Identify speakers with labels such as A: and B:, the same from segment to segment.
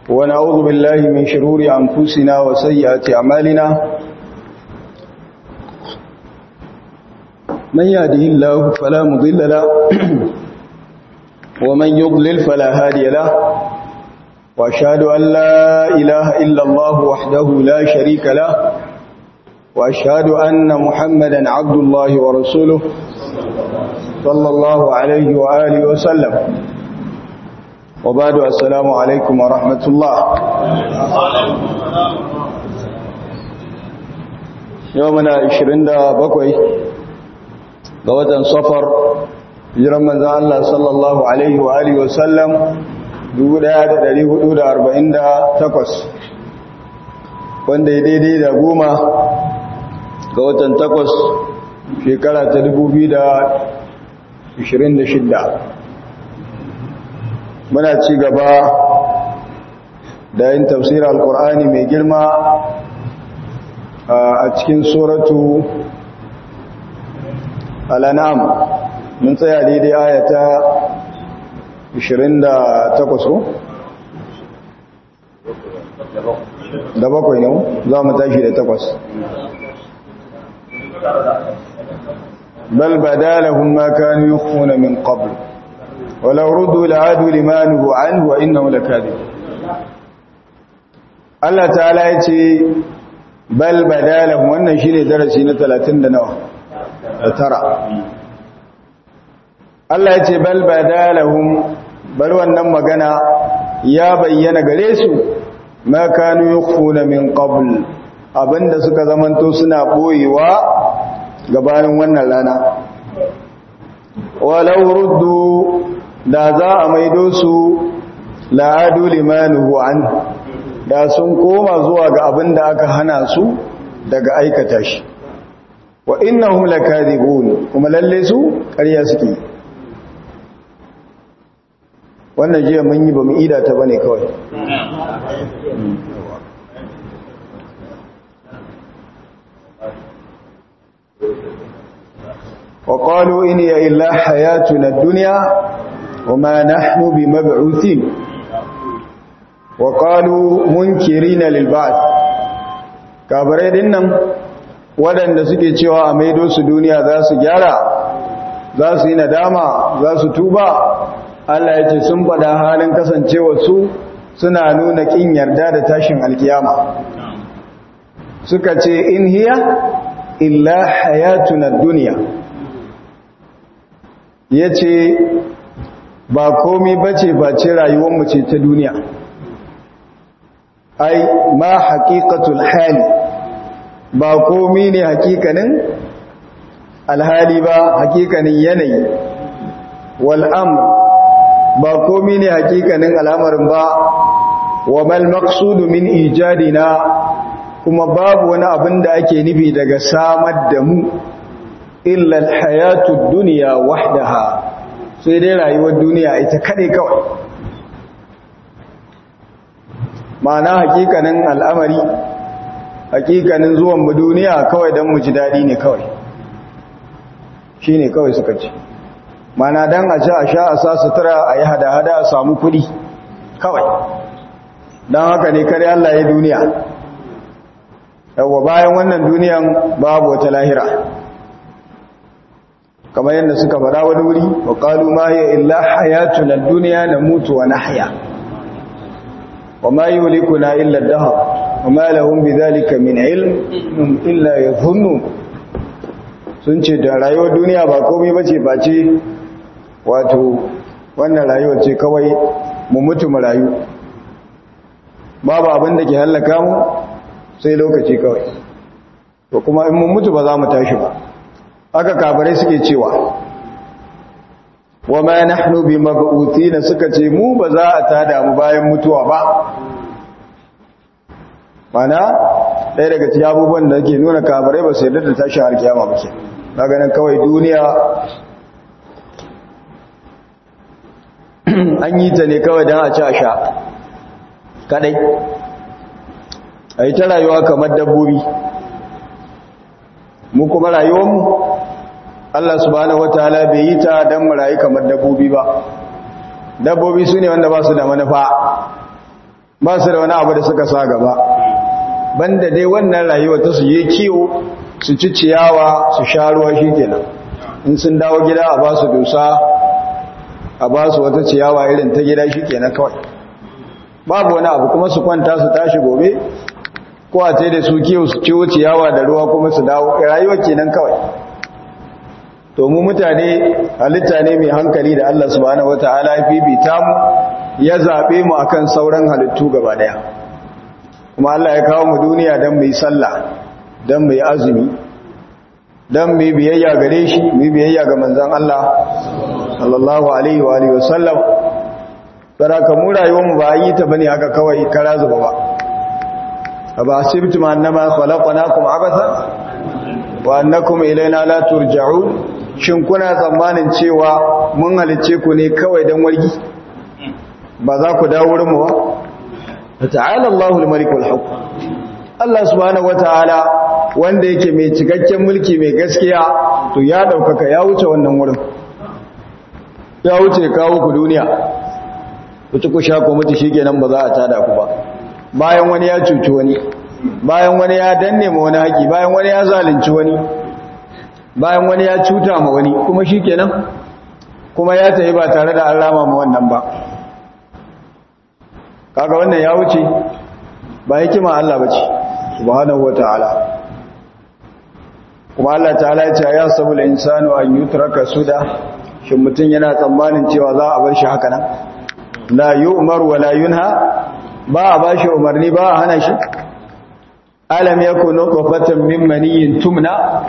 A: ونعوذ بالله من شرور أنفسنا وسيئات أعمالنا من يهده الله فلا مضل له ومن يضلل فلا هادي له وأشهد أن لا إله إلا الله وحده لا شريك له وأشهد أن محمدا عبد الله ورسوله صلى الله عليه وآله وسلم وبعد السلام عليكم ورحمة الله يومنا 27 ga watan safar hijiran manzan Allah sallallahu alaihi wa alihi wasallam 1448 wanda ya daidai da goma ga watan takwas shekara ta 2026 muna ci gaba da yin tafsir al-qur'ani mai girma a cikin suratu al-an'am mun tsaya daidai ayata 28 ko da bakwai ne za mu tashi da takwas bal badalahum ma kanu yukhfuna min qabl ولو ردوا لعادوا لما نهوا عنه وانه لكاذب Allah ta'ala ya ce bal badalahum wannan shine darasi na 30 da nawa da tara Allah ya ce bal badalahum bar wannan magana ya bayyana gare su ma kanu yukhfuna min qabl abinda suka zamanto suna boyewa gabanin wannan rana walau ruddu da za a maido su la'adu limanuhu an da sun koma zuwa ga abin da aka hana su daga aikata shi wa innahum lakadibun kuma lalle su ƙarya suke wannan jiya mun yi bamu ida ta bane kawai وقالوا إن هي إلا حياتنا الدنيا وما نحن بمبعوثين وقالوا منكرين للبعث kabarai din nan waɗanda suke cewa a maido su duniya za su gyara za su yi nadama za su tuba Allah ya ce sun faɗa halin kasancewa su suna nuna ƙin yarda da tashin alkiyama suka ce in hiya illa hayatuna duniya ya ce ba komi bace face rayuwarmu ce ta duniya ai ma haƙiƙatul hali ba komi ne haƙiƙanin alhali ba haƙiƙanin yanayi wal'amr ba komi ne haƙiƙanin al'amarin ba wa mal maqsudu min ijadina kuma babu wani abin da ake nufi daga samar da mu illa alhayatud dunya wahdaha sai dai rayuwar duniya ita kade kawai ma'ana hakikanin al'amari hakikanin zuwan mu duniya kawai dan mu ji dadi ne kawai shine kawai suka ce ma'ana dan a ci a sha a sa sutura a yi hada-hada a samu kudi kawai dan haka ne kare Allah ya duniya yawwa bayan wannan duniyan babu wata lahira kamar yadda suka faɗa wani wuri wa qalu ma hiya illa hayatuna ad-dunya namutu wa nahya wa ma yuhlikuna illa ad-dahr wa ma lahum bidhalika min ilm illa yadhunnu sun ce da rayuwar duniya ba komai bace face wato wannan rayuwar ce kawai mu mutu mu rayu babu abin da ke halaka mu sai lokaci kawai to kuma in mun mutu ba za mu tashi ba aka kabarai suke cewa wa ma nahnu bi mab'uthina suka ce mu ba za a tada mu bayan mutuwa ba mana ɗaya daga cikin abubuwan da ke nuna kabarai ba su yarda da tashi har kiyama ba ke na ganin kawai duniya an yi ta ne kawai don a ci a sha kadai a yi ta rayuwa kamar dabbobi mu kuma rayuwarmu Allah subhanahu wataala bai yi ta don mu rayu kamar dabbobi ba dabbobi su ne wanda ba su da manufa ba su da wani abu da suka sa gaba banda dai wannan rayuwa ta su yi kiwo su ci ciyawa su sha ruwa shikenan in sun dawo gida a ba su dusa a ba su wata ciyawa irin ta gida shikenan kawai babu wani abu kuma su kwanta su tashi gobe ko a da su kiwo su ciwo ciyawa da ruwa kuma su dawo rayuwa kenan kawai to mu mutane halitta ne mai hankali da Allah subhanahu wataala ya bibita mu ya zabe mu akan sauran halittu gaba daya kuma Allah ya kawo mu duniya dan mu yi sallah dan mu yi azumi dan mu yi biyayya gare shi mu yi biyayya ga manzon Allah sallallahu alaihi wa alihi wasallam baraka mu rayuwar mu ba yi ta bane haka kawai kara zuba ba aba asibtum annama khalaqnakum abatha wa annakum ilaina la turja'un shin kuna tsammanin cewa mun halice ku ne kawai dan wargi ba za ku dawo wurin mu ba ta'ala Allahul malik wal haqq Allah subhanahu wataala wanda yake mai cikakken mulki mai gaskiya to ya daukaka ya wuce wannan wurin ya wuce kawo ku duniya ku ci ku sha ku mutu shikenan ba za a tada ku ba bayan wani ya cuci wani bayan wani ya danne ma wani haƙi bayan wani ya zalunci wani bayan wani ya cuta ma wani kuma shikenan kuma ya tafi ba tare da an rama ma wannan ba kaga wannan ya wuce ba hikima Allah bace subhanahu wataala kuma Allah ta'ala ya ce ya sabul insanu an yutraka suda shin mutun yana tsammanin cewa za a bar shi haka nan la yu'mar wa la yunha ba a bashi umarni ba a hana shi alam yakunu qafatan min maniyyin tumna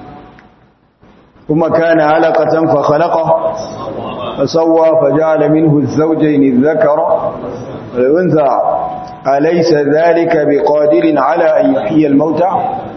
A: kuma kana alaqatan fa khalaqa فسوى فجعل منه الزوجين الذكر والأنثى أليس ذلك بقادر على أن يحيي الموتى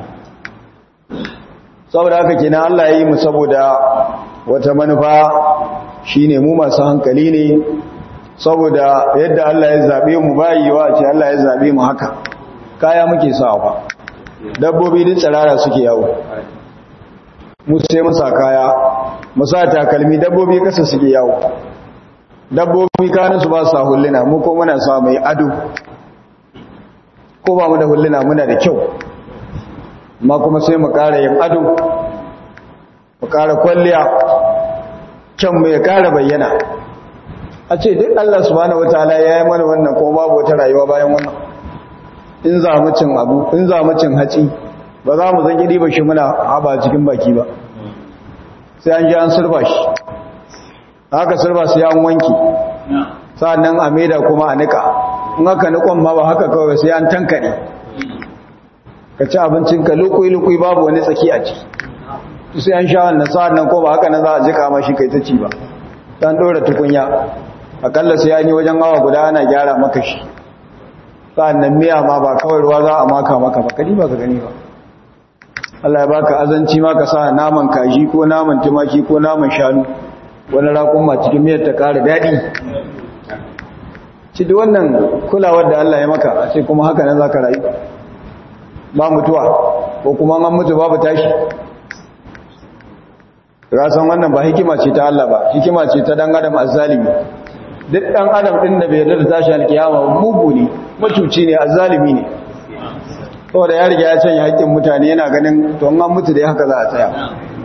A: saboda haka kina Allah ya yi mu saboda wata manufa shine mu masu hankali ne saboda yadda Allah ya zabe mu bayiwa ce Allah ya zabe mu haka kaya muke sawa dabbobi din tsarara suke yawo mu sai musa kaya musa takalmi dabbobi kasa suke yawo dabbobi kanin su ba su hulluna mu ko muna sa mai ado ko ba mu da hulluna muna da kyau ma kuma sai mu ƙara yin ado mu ƙara kwalliya kyan mu ya ƙara bayyana a ce duk Allah subhanahu wataala ya yi mana wannan kuma babu wata rayuwa bayan wannan in za mu cin abu in za mu cin haci ba za mu zan gidi ba shi muna haba cikin baki ba sai an ji an surba shi haka surba sai an wanki sa'annan a maida kuma a nika in haka nikon ma ba haka kawai sai an tankade ka ci abincinka lukui-lukui babu wani tsaki a ci sai an sha wannan sa'annan ko ba haka na za a jika ma shi kai ta ci ba dan dora tukunya akalla sai an yi wajen awa guda ana gyara maka shi sa'annan miya ma ba kawai ruwa za a maka maka ba kadi ba ka gani ba Allah ya baka azanci ma ka sa naman kaji ko naman tumaki ko naman shanu wani rakun ma cikin miyar ta ƙara daɗi ci da wannan kulawar da Allah ya maka a ce kuma haka nan za ka rayu ba mutuwa ko kuma an mutu babu tashi rasan wannan ba hikima ce ta Allah ba hikima ce ta dan adam azzalimi duk dan adam din da bai yarda da tashi alkiyama mugu ne macuci ne azzalimi ne saboda ya riga ya canya haƙƙin mutane yana ganin to an mutu da haka za a tsaya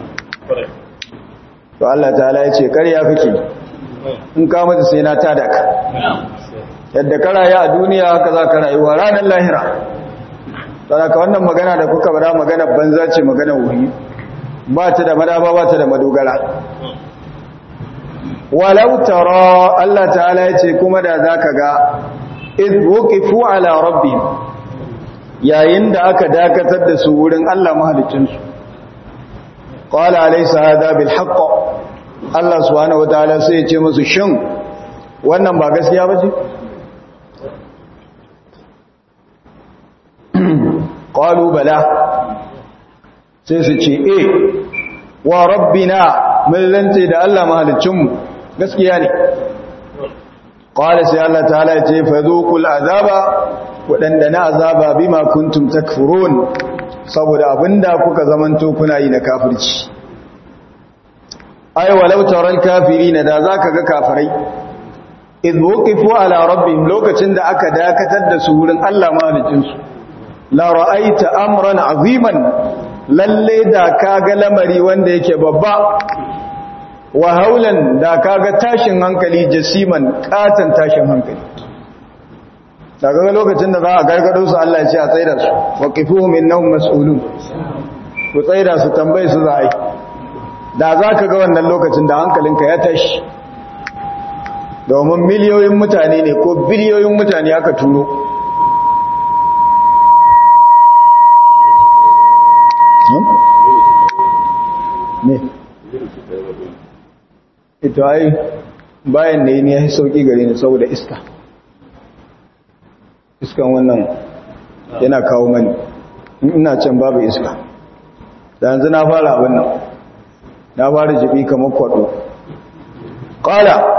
A: to Allah ta'ala ya ce ƙarya kake in ka mutu sai na tada ka yadda ka rayu a duniya haka za ka rayuwa ranar lahira ka wannan magana da kuka bada magana banza ce magana wuri ba ta da madaba ba ta da madogara walau tara Allah ta'ala ya ce kuma da za ka ga iz wuqifu ala rabbihim yayin da aka dakatar da su wurin Allah mahalicinsu qala alaysa hadha bil haqq Allah subhanahu wataala sai ya ce musu shin wannan ba gaskiya ba ce qalu bala sai su ce eh wa rabbina mun lance da Allah mahalicinmu gaskiya ne qala sai Allah ta'ala ya ce fadhuqul azaba wadanda na azaba bima kuntum takfurun saboda abinda kuka zamanto kuna yi na kafirci ai walau taral kafirin da zaka ga kafirai idh wuqifu ala rabbihim lokacin da aka dakatar da su wurin Allah mahalicin su la ra'aita amran aziman lalle da kaga lamari wanda yake babba wa haulan da kaga tashin hankali jasiman katan tashin hankali daga lokacin da za a gargado su Allah ya ce a tsaida su waqifuhum innahum mas'ulun ku tsaida su tambaye su za a yi da za ka ga wannan lokacin da hankalinka ya tashi domin miliyoyin mutane ne ko biliyoyin mutane aka turo ne ito ai bayan da yi ne ya sauki gare ni saboda iska iskan wannan yana kawo mani ina can babu iska da yanzu na fara abin nan na fara jibi kamar kwado ƙala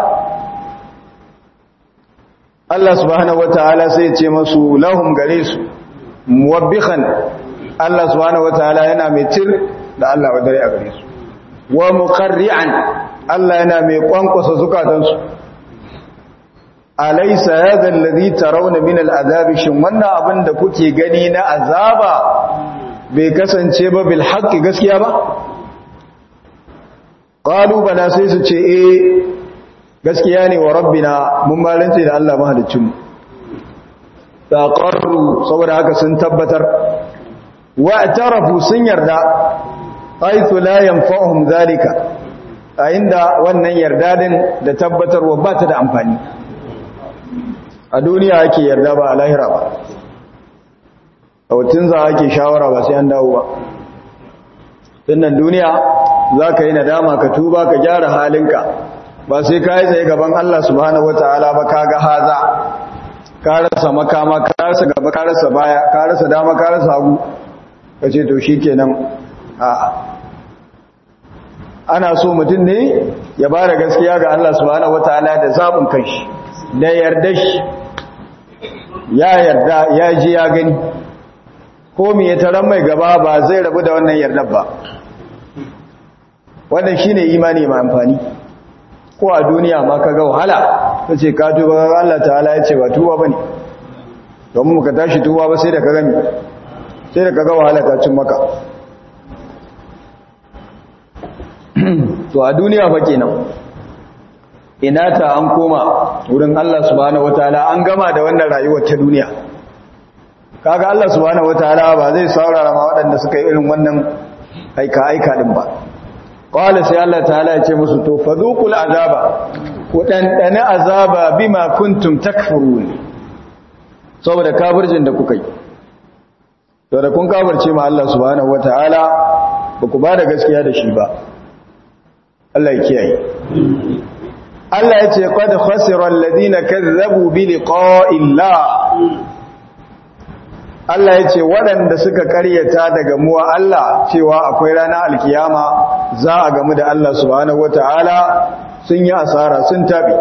A: Allah subhanahu wata'ala sai ya ce masu lahum gare su muwabbihan Allah subhanahu wata'ala yana mai tir da Allah wa dare a gare su wa muqarri'an Allah yana mai kwankwasa zukatansu alaysa hadha alladhi tarawna min al'adabi shin wannan abin da kuke gani na azaba bai kasance ba bil haqqi gaskiya ba qalu bala sai su ce eh gaskiya ne wa rabbina mun malance da Allah mahaliccin mu taqarru saboda haka sun tabbatar wa atarafu sun yarda haythu la yanfa'uhum zalika a inda wannan yarda din da tabbatarwa ba ta da amfani a duniya ake yarda ba a lahira ba a wutun za ake shawara ba sai an dawo ba tunan duniya za ka yi nadama ka tuba ka gyara halinka ba sai ka yi tsaye gaban Allah subhanahu wa ta'ala ba ka ga haza ka rasa makama ka rasa gaba ka rasa baya ka rasa dama ka rasa hagu ka ce to shi kenan a'a ana so mutum ne ya ba da gaskiya ga Allah subhanahu wa ta'ala da zaɓin kanshi da yarda shi ya yarda ya ji ya gani ko me ya taron mai gaba ba zai rabu da wannan yardar ba wannan shine imani mai amfani ko a duniya ma ka ga wahala ta ce ka tuba Allah ta'ala ya ce ba tuba bane domin muka tashi tuba ba sai da ka gami sai da ka ga wahala ta cin maka to a duniya fa kenan ina ta an koma wurin Allah subhanahu wataala an gama da wannan rayuwar ta duniya kaga Allah subhanahu wataala ba zai saurara ma waɗanda suka yi irin wannan aika aika din ba qala sai Allah ta'ala ya ce musu to fadhuqul azaba ku dandana azaba bima kuntum takfurun saboda kafircin da kuka yi to da kun kafirce ma Allah subhanahu wataala ba ku ba da gaskiya da shi ba Allah ya kiyaye Allah ya ce qad khasira alladhina kazzabu bi liqa'illah Allah ya ce waɗanda suka karyata daga muwa Allah cewa akwai ranar alkiyama za a gamu da Allah subhanahu wata'ala sun yi asara sun tabi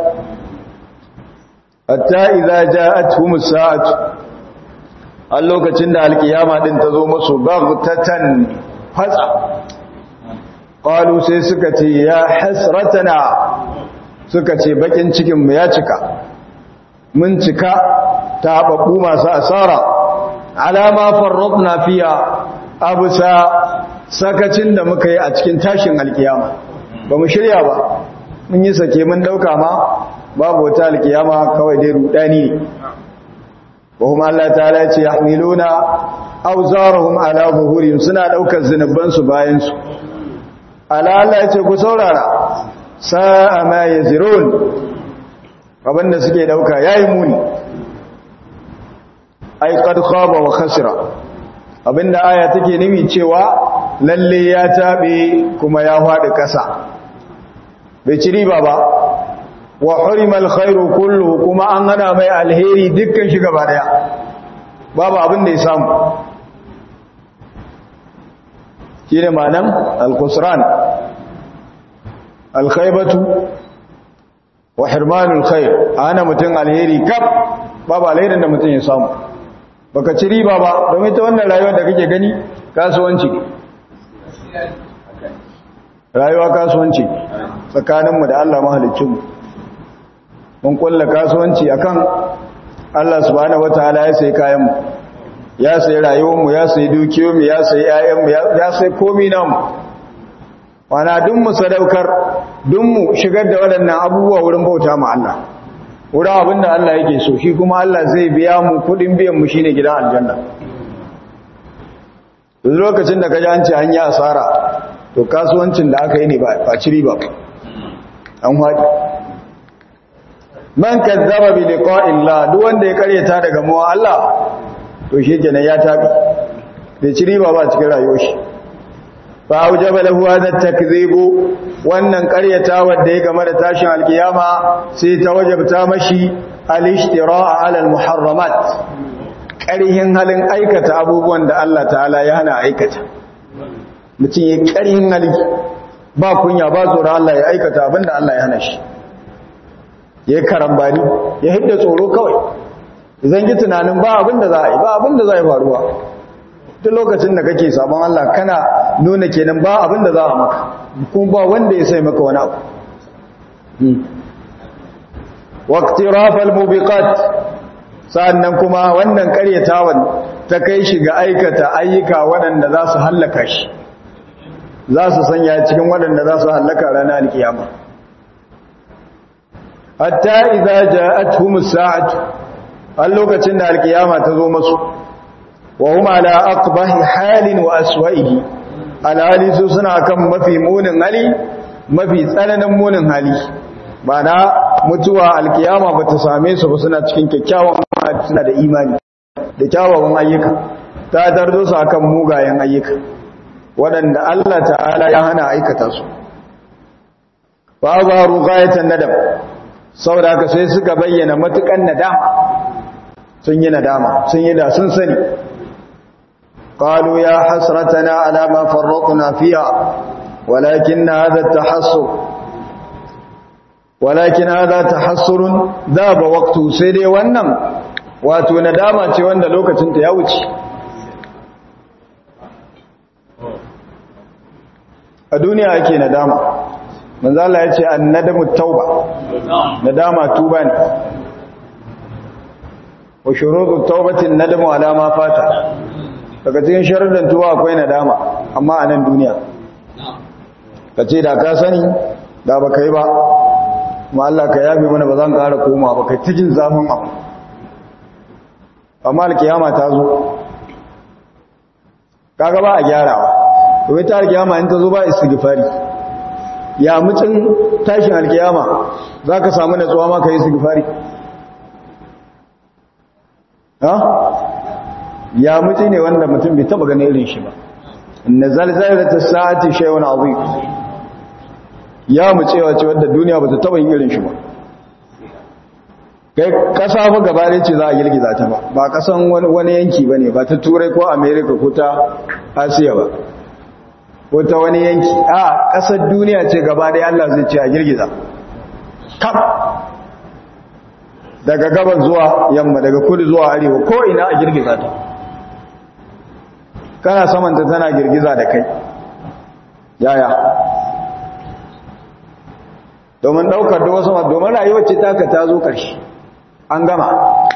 A: hatta idza ja'atuhumus sa'atu a lokacin da alkiyama din ta zo musu baghtatan fatsa qalu sai suka ce ya hasratana suka ce bakin cikin mu ya cika mun cika ta babbu masu asara alama farratna fiya abusa sakacin da muka yi a cikin tashin alkiyama ba mu shirya ba mun yi sake mun dauka ma babu wata alkiyama kawai dai rudani ne وهم الله تعالى يحملون أوزارهم على ظهورهم suna daukar zinuban su bayan su ala Allah yace ku saurara sa'a ma yazirun abinda suke dauka yayi muni ai qad khaba wa khasira abinda aya take nimi cewa lalle ya tabe kuma ya fadi kasa bai ci riba ba wa hurimal khairu kullu kuma an hana mai alheri dukkan shi gaba daya babu abin da ya samu shine ma'anan al-khusran al-khaybatu wa hirmanul khair ana mutun alheri kaf babu alherin da mutun ya samu baka ci riba ba domin ta wannan rayuwar da kake gani kasuwanci rayuwa kasuwanci tsakaninmu da Allah mahaliccinmu mun kulla kasuwanci akan Allah subhanahu wataala ya sai kayan mu ya sai rayuwar mu ya sai dukiyar mu ya sai ƴaƴan mu ya sai komai namu wana duk mu sadaukar duk mu shigar da waɗannan abubuwa wurin bauta ma Allah wurin abinda Allah yake so shi kuma Allah zai biya mu kudin biyan mu shine gidan aljanna duk lokacin da ka ji an ce an yi asara to kasuwancin da aka yi ne ba ci riba an haɗi man kazzaba bi liqa'illah duk wanda ya karyata daga mu Allah to shi kenan ya tabi bai ci riba ba cikin rayuwar shi fa aujaba lahu hadha takdhibu wannan karyata wanda ya game da tashin alkiyama sai ta wajabta mashi al-ishtira'a 'ala al-muharramat ƙarihin halin aikata abubuwan da Allah ta'ala ya hana aikata mutum ya ƙarihin hali ba kunya ba tsoron Allah ya aikata abin da Allah ya hana shi ya yi karambani ya hidda tsoro kawai zan yi tunanin ba abin da za a yi ba abin da za a yi faruwa duk lokacin da kake sabon Allah kana nuna kenan ba abin da za a maka kuma ba wanda ya sai maka wani abu waqtirafal mubiqat sa'annan kuma wannan karyatawan ta kai shi ga aikata ayyuka waɗanda za su hallaka shi za su sanya cikin waɗanda za su hallaka ranar alkiyama hatta idza ja'atuhum as-sa'atu al lokacin da alkiyama ta zo musu wa hum ala aqbahi halin wa aswa'ihi alhali su suna kan mafi munin hali mafi tsananin munin hali ba na mutuwa alkiyama ba ta same su ba suna cikin kyakkyawan suna da imani da kyawawan ayyuka ta tarzo su akan mugayen ayyuka waɗanda Allah ta'ala ya hana aikata su ba ba ruqayatan nadam saboda haka sai suka bayyana matukan nadama sun yi nadama sun yi da sun sani qalu ya hasratana ala ma farratna fiha walakin hadha at-tahassur walakin hadha tahassurun dhaba waqtu sai dai wannan wato nadama ce wanda lokacin ta ya wuce a duniya ake nadama manzo Allah ya ce annadamu tauba nadama tuba ne wa shurutu taubatin nadamu ala ma fata daga cikin sharuɗin tuba akwai nadama amma a nan duniya kace da ka sani da baka yi ba kuma Allah ka yafe mana ba zan ƙara koma ba kai cikin zafin abu amma alkiyama ta zo kaga ba a gyarawa domin ta alkiyama in ta zo ba istighfari ya mutun tashin alkiyama zaka samu natsuwa ma kai istighfari ha ya mutu ne wanda mutum bai taba ganin irin shi ba inna zalzalatas sa'ati shay'un azim ya mu cewa ce wadda duniya ba ta taba yin irin shi ba kai kasa fa gaba ce za a girgiza ta ba ba kasan wani yanki ba ne ba ta turai ko america ko ta asiya ba ko ta wani yanki a kasar duniya ce gaba da allah zai ce a girgiza kaf daga gaban zuwa yamma daga kudu zuwa arewa ko ina a girgiza ta kana samanta tana girgiza da kai yaya domin daukar da wasu domin rayuwar ce taka ta zo ƙarshe an gama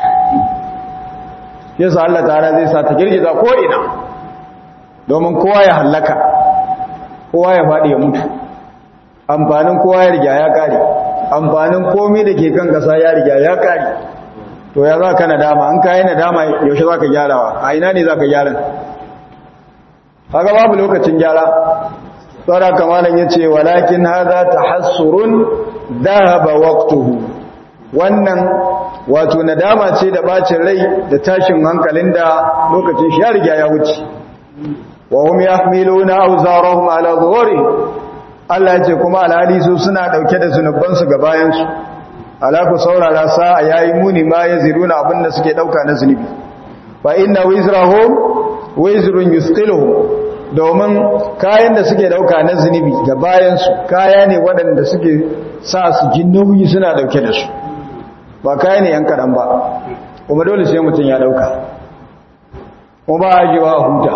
A: yasa Allah ta'ala zai sa ta girgiza ko ina domin kowa ya hallaka kowa ya faɗi ya mutu amfanin kowa ya riga ya ƙare amfanin komai da ke kan ƙasa ya riga ya ƙare to ya za ka nadama an kayi nadama yaushe za ka gyarawa a ina ne za ka gyara haka babu lokacin gyara tsara kamalan ya ce walakin haza ta hassurun dahaba waqtuhu wannan wato nadama ce da bacin rai da tashin hankalin da lokacin shi ya riga ya wuce wa hum yahmiluna awzarahum ala zuhuri Allah ya ce kuma alhali su suna dauke da zunuban su ga bayan su ala ku saurara sa yayi muni ma yaziruna abinda suke dauka na zunubi fa inna wizrahum wizrun yusqiluhum domin kayan da suke dauka na zunubi ga bayansu kaya ne waɗanda suke sa su ji nauyi suna dauke da su ba kaya ne yan kaɗan ba kuma dole sai mutum ya dauka kuma ba a jiwa huta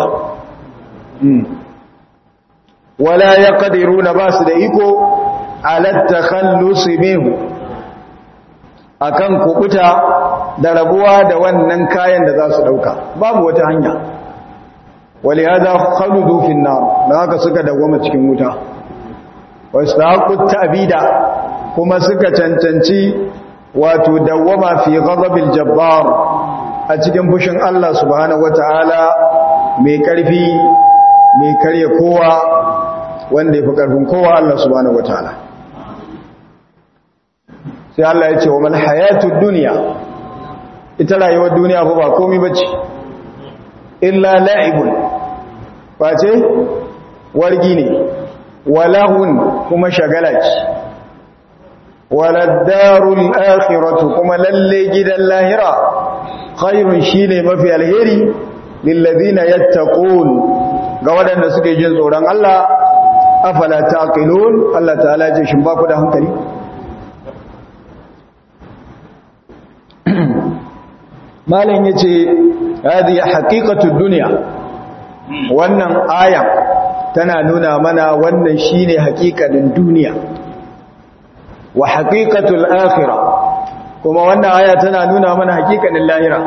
A: wala ya ƙadiru na ba su da iko alatta kallusi mehu akan kubuta da rabuwa da wannan kayan da za su dauka babu wata hanya wali hada khaludu fi nar dan haka suka dawoma cikin wuta wastaqut ta'bida kuma suka cancanci wato dawwama fi ghadabil jabbar a cikin fushin Allah subhanahu wataala mai karfi mai karya kowa wanda yafi karfin kowa Allah subhanahu wataala sai Allah ya ce wa mal hayatud dunya ita rayuwar duniya fa ba komai bace illa la'ibun face wargi ne walahun kuma shagala ce waladdarul akhiratu kuma lalle gidan lahira khairun shine mafi alheri lilladina yattaqun ga wadanda suke jin tsoron Allah afala taqilun Allah ta'ala ce shin ba ku da hankali malam yace hadi haqiqatud dunya wannan aya tana nuna mana wannan shine haƙiƙanin duniya wa haqiqatul akhirah kuma wannan aya tana nuna mana haƙiƙanin lahira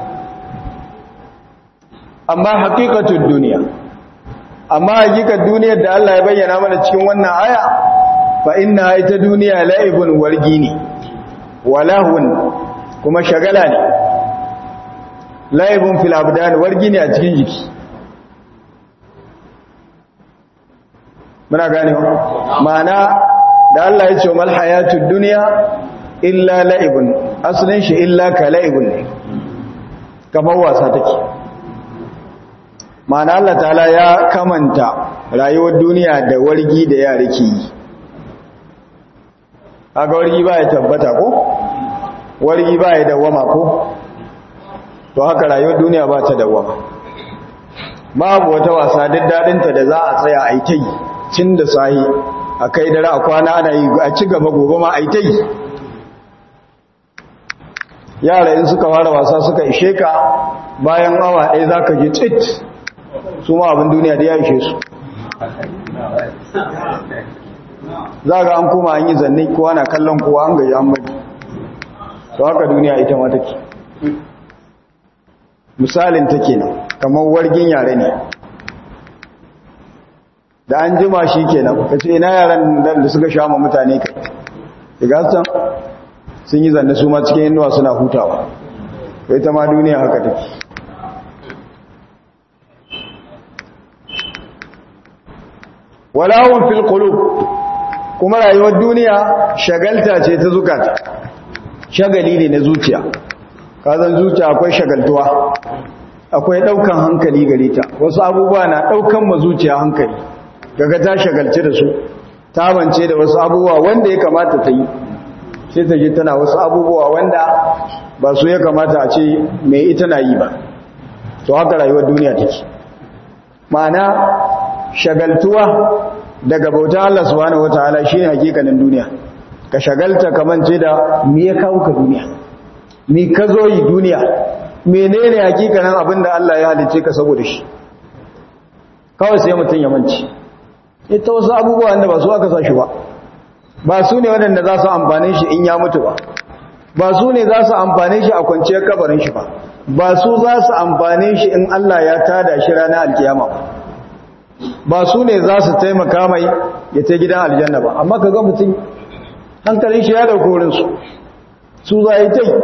A: amma haqiqatud dunya amma haƙiƙar duniyar da Allah ya bayyana mana cikin wannan aya fa inna ita duniya la'ibun wargi ne walahun kuma shagala ne la'ibun fil abdan wargi ne a cikin jiki muna gane ma'ana da Allah ya ce mal hayatud dunya illa la'ibun asalin shi illa ka la'ibun ne kamar wasa take ma'ana Allah ta'ala ya kamanta rayuwar duniya da wargi da yare ke yi kaga wargi ba ya tabbata ko wargi ba ya dawama ko to haka rayuwar duniya ba ta dawama babu wata wasa duk dadinta da za a tsaya a yi ta yi cin da sahi a kai dare a kwana ana yi a ci gaba gobe ma a yi ta yi yara in suka fara wasa suka ishe ka bayan awa ɗaya za ka ji tsit su ma abin duniya da ya ishe su za ga an kuma an yi zanne kowa na kallon kowa an gaji an bari to haka duniya ita ma take misalin take nan kamar wargin yare ne da an jima shi kenan ka ce ina yaran da suka sha ma mutane kai daga san sun yi zanne su ma cikin inuwa suna hutawa kai ta ma duniya haka take walawun fil qulub kuma rayuwar duniya shagalta ce ta zukata shagali ne na zuciya kazan zuciya akwai shagaltuwa akwai daukan hankali gare ta wasu abubuwa na daukan ma zuciya hankali daga ta shagalce da su ta bance da wasu abubuwa wanda ya kamata ta yi sai ta je tana wasu abubuwa wanda ba su ya kamata a ce mai ita na yi ba to haka rayuwar duniya take ma'ana shagaltuwa daga bauta Allah subhanahu wataala shine hakikanin duniya ka shagalta kamance da me ya kawo ka duniya me ka zo yi duniya menene hakikanin abin da Allah ya halice ka saboda shi kawai sai mutum ya manci ita wasu abubuwa wanda ba su aka sa shi ba ba su ne waɗanda za su amfane shi in ya mutu ba ba su ne za su amfane shi a kwanciyar kabarin shi ba ba su za su amfane shi in Allah ya tada shi ranar alkiyama ba ba su ne za su taimaka mai ya ta gidan aljanna ba amma ka ga mutum hankalin shi ya dauko wurinsu su za yi tai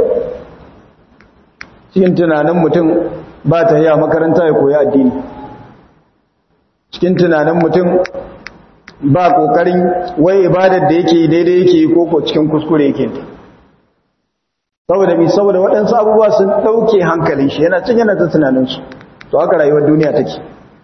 A: cikin tunanin mutum ba ta yi a makaranta ya koyi addini cikin tunanin mutum ba kokarin wai ibadar da yake daidai yake yi koko cikin kuskure yake ta saboda mi saboda waɗansu abubuwa sun ɗauke hankalin shi yana cin yana ta tunaninsu to haka rayuwar duniya take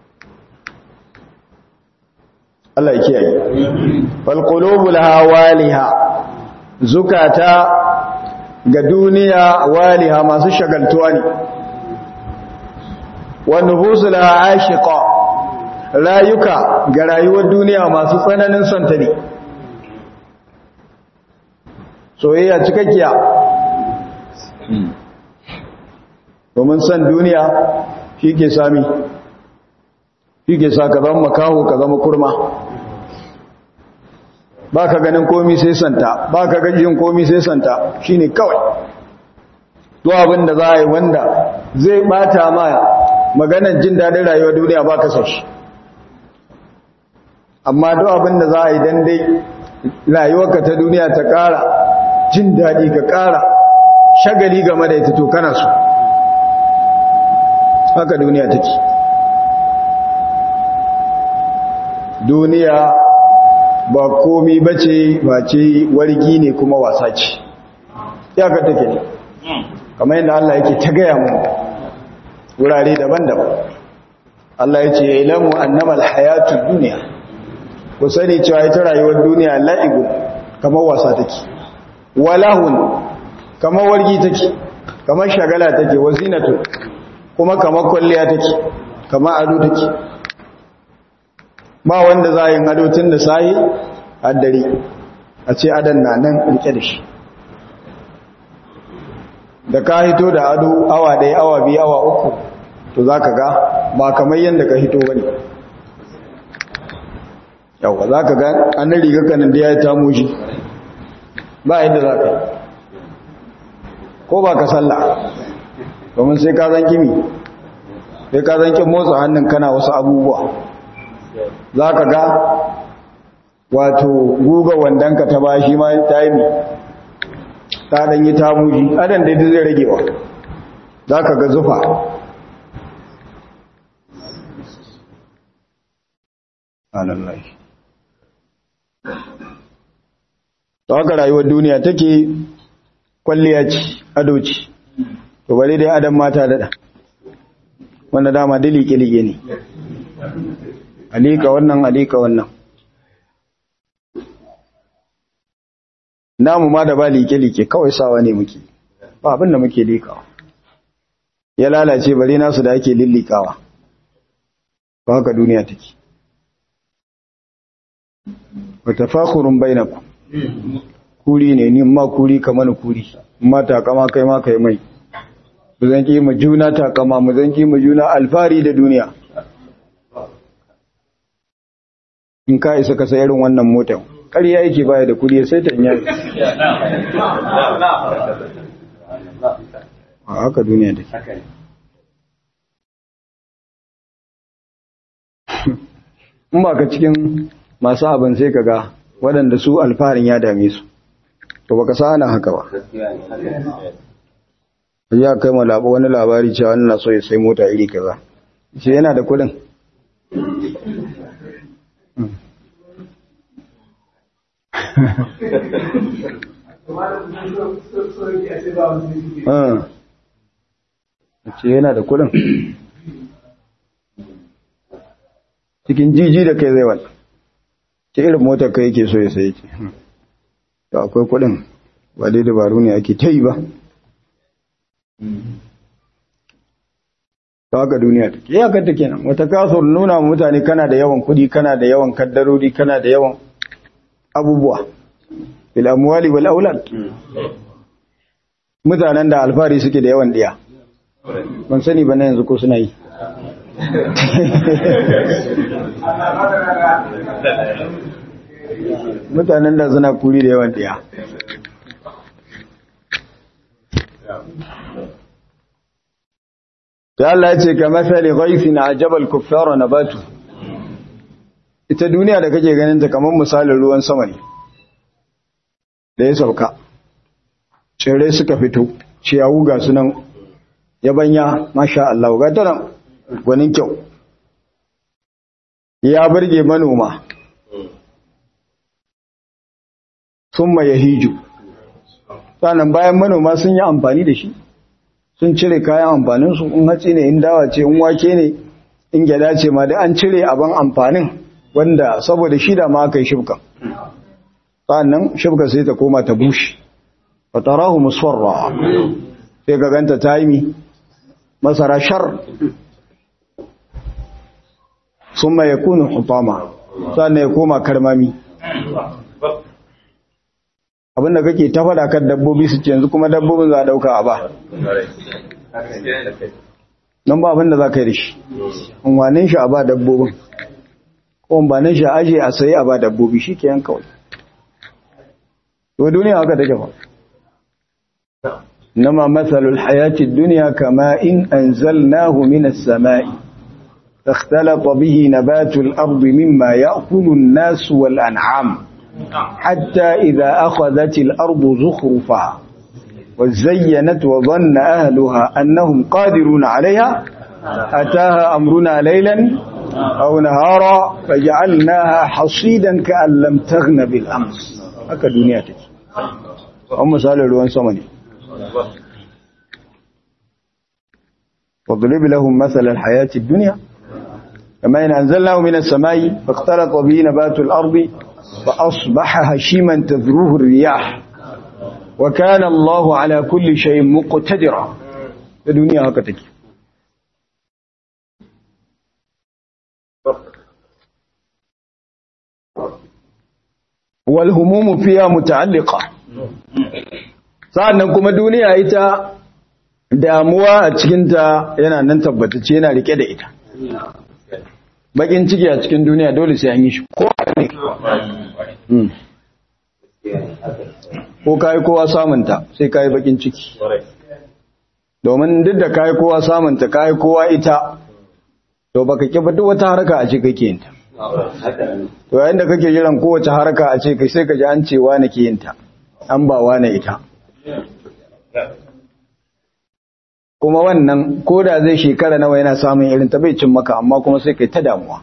A: Allah ya kiyaye fal qulubul hawaliha zukata ga duniya waliha masu shagaltuwa ne wa nufusul ashiqa rayuka ga rayuwar duniya masu tsananin santa ne soyayya cikakkiya domin san duniya shi ke sami shi ke sa ka zama makaho ka zama kurma ba ka ganin komi sai santa ba ka gajin komi sai santa shi ne kawai to abin da za a yi wanda zai bata ma maganar jin daɗin rayuwar duniya ba ka sashi amma duk abin da za a yi don dai rayuwarka ta duniya ta ƙara jin daɗi ka ƙara shagali game da ita to kana so haka duniya take duniya ba komi bace ba ce wargi ne kuma wasa ce iyakar take ne kamar yadda Allah yake ta gaya mu wurare daban-daban Allah ya ce ya ilamu annamal hayatun duniya ku sani cewa ita rayuwar duniya la'ibu kamar wasa take walahun kamar wargi take kamar shagala take wazinatu kuma kamar kwalliya take kamar ado take ba wanda za a yi ado tun da sahi a dare a ce adon na nan rike da shi da ka hito da ado awa ɗaya awa biyu awa uku to za ka ga ba kamar yadda ka hito wani yauwa za ka ga an riga kanin da ya yi tamo shi ba yadda za ka yi ko ba ka salla domin sai ka zan kimi sai ka zan kin motsa hannun kana wasu abubuwa za ka ga wato guga wandonka ta ba shi ma ta yi ta ɗan yi tamuji adan da zai ragewa za ka ga zufa alallai ta haka rayuwar duniya take kwalliya ce ado ce to bari dai adam mata daɗa wanda dama dilike-like ne alika wannan alika wannan namu ma da ba like-like kawai sawa ne muke ba abin da muke likawa ya lalace bare nasu da ake lillikawa ba haka duniya take wa tafakhurun bainakum kuri ne ni ma kuri kamar kuri ma takama kai ma kai mai mu zan ki mu juna takama mu zan ki mu juna alfari da duniya in ka isa ka sai irin wannan motar ƙarya yake baya da kudi sai ta yi a haka duniya da in ba ka cikin masu abin sai ka ga waɗanda su alfaharin ya dame su to baka sa ana haka ba ya kai ma wani labari cewa wani na so ya sai mota iri kaza sai yana da kudin ce yana da kudin cikin jiji da kai zai wani ce irin motar kai yake so ya sai ce da akwai kudin ba dai dabaru ne ake ta yi ba ta haka duniya take iyakar ta kenan wata kasuwar nuna mutane kana da yawan kudi kana da yawan kaddarori kana da yawan abubuwa bil amwali wal aulad mutanen da alfari suke da yawan diya ban sani ba na yanzu ko suna yi mutanen da suna kuri da yawan diya ta Allah ce ka masali ghaifin ajabal kuffara nabatu ita duniya da kake ganin ta kamar misalin ruwan sama ne da ya sauka tsirrai suka fito ciyawu ga sunan yabanya masha Allah ga ta nan gwanin kyau ya burge manoma sun ya hiju sannan bayan manoma sun yi amfani da shi sun cire kayan amfaninsu in hatsi ne in dawa ce in wake ne in gyada ce ma da an cire abin amfanin wanda saboda shi da ma aka yi shibka sannan shibka sai ta koma ta bushe fatarahu musfarra sai ka ganta ta yi masara shar sun mai yakunu hutama sannan ya koma karmami abinda kake ta faɗa kan dabbobi su ce yanzu kuma dabbobin za a ɗauka a ba don ba abinda za ka yi da shi unwanin shi a ba dabbobin ko unwanin shi a aje a sayi a ba dabbobi shi ke yan kawai to duniya haka take ba nama matsalul hayati duniya kama in anzalnahu minas sama'i اختلط به نبات الأرض مما يأكل الناس والأنعام حتى إذا أخذت الأرض زخرفها وزينت وظن أهلها أنهم قادرون عليها أتاها أمرنا ليلا أو نهارا فجعلناها حصيدا كأن لم تغن بالأمس هكا دنيا تجي هم سألوا الوان سمني واضرب لهم مثل الحياة الدنيا كما إن أنزلناه من السماء فاختلط به نبات الأرض فأصبح هشيما تذروه الرياح وكان الله على كل شيء مقتدرا الدنيا هكذا والهموم فيها متعلقة sa'annan kuma duniya ita damuwa a cikinta yana nan tabbatacce yana rike da ita bakin ciki a cikin duniya dole sai an yi shi ko ne ko kayi kowa samunta sai kayi bakin ciki domin duk da kayi kowa samunta kayi kowa ita to baka kiba duk wata haraka a ce kake yinta to yayin da kake jiran kowace haraka a ce kai sai ka ji an ce wane ke yinta an ba wane ita kuma wannan ko da zai shekara nawa yana samun irin ta bai cin maka amma kuma sai kai ta damuwa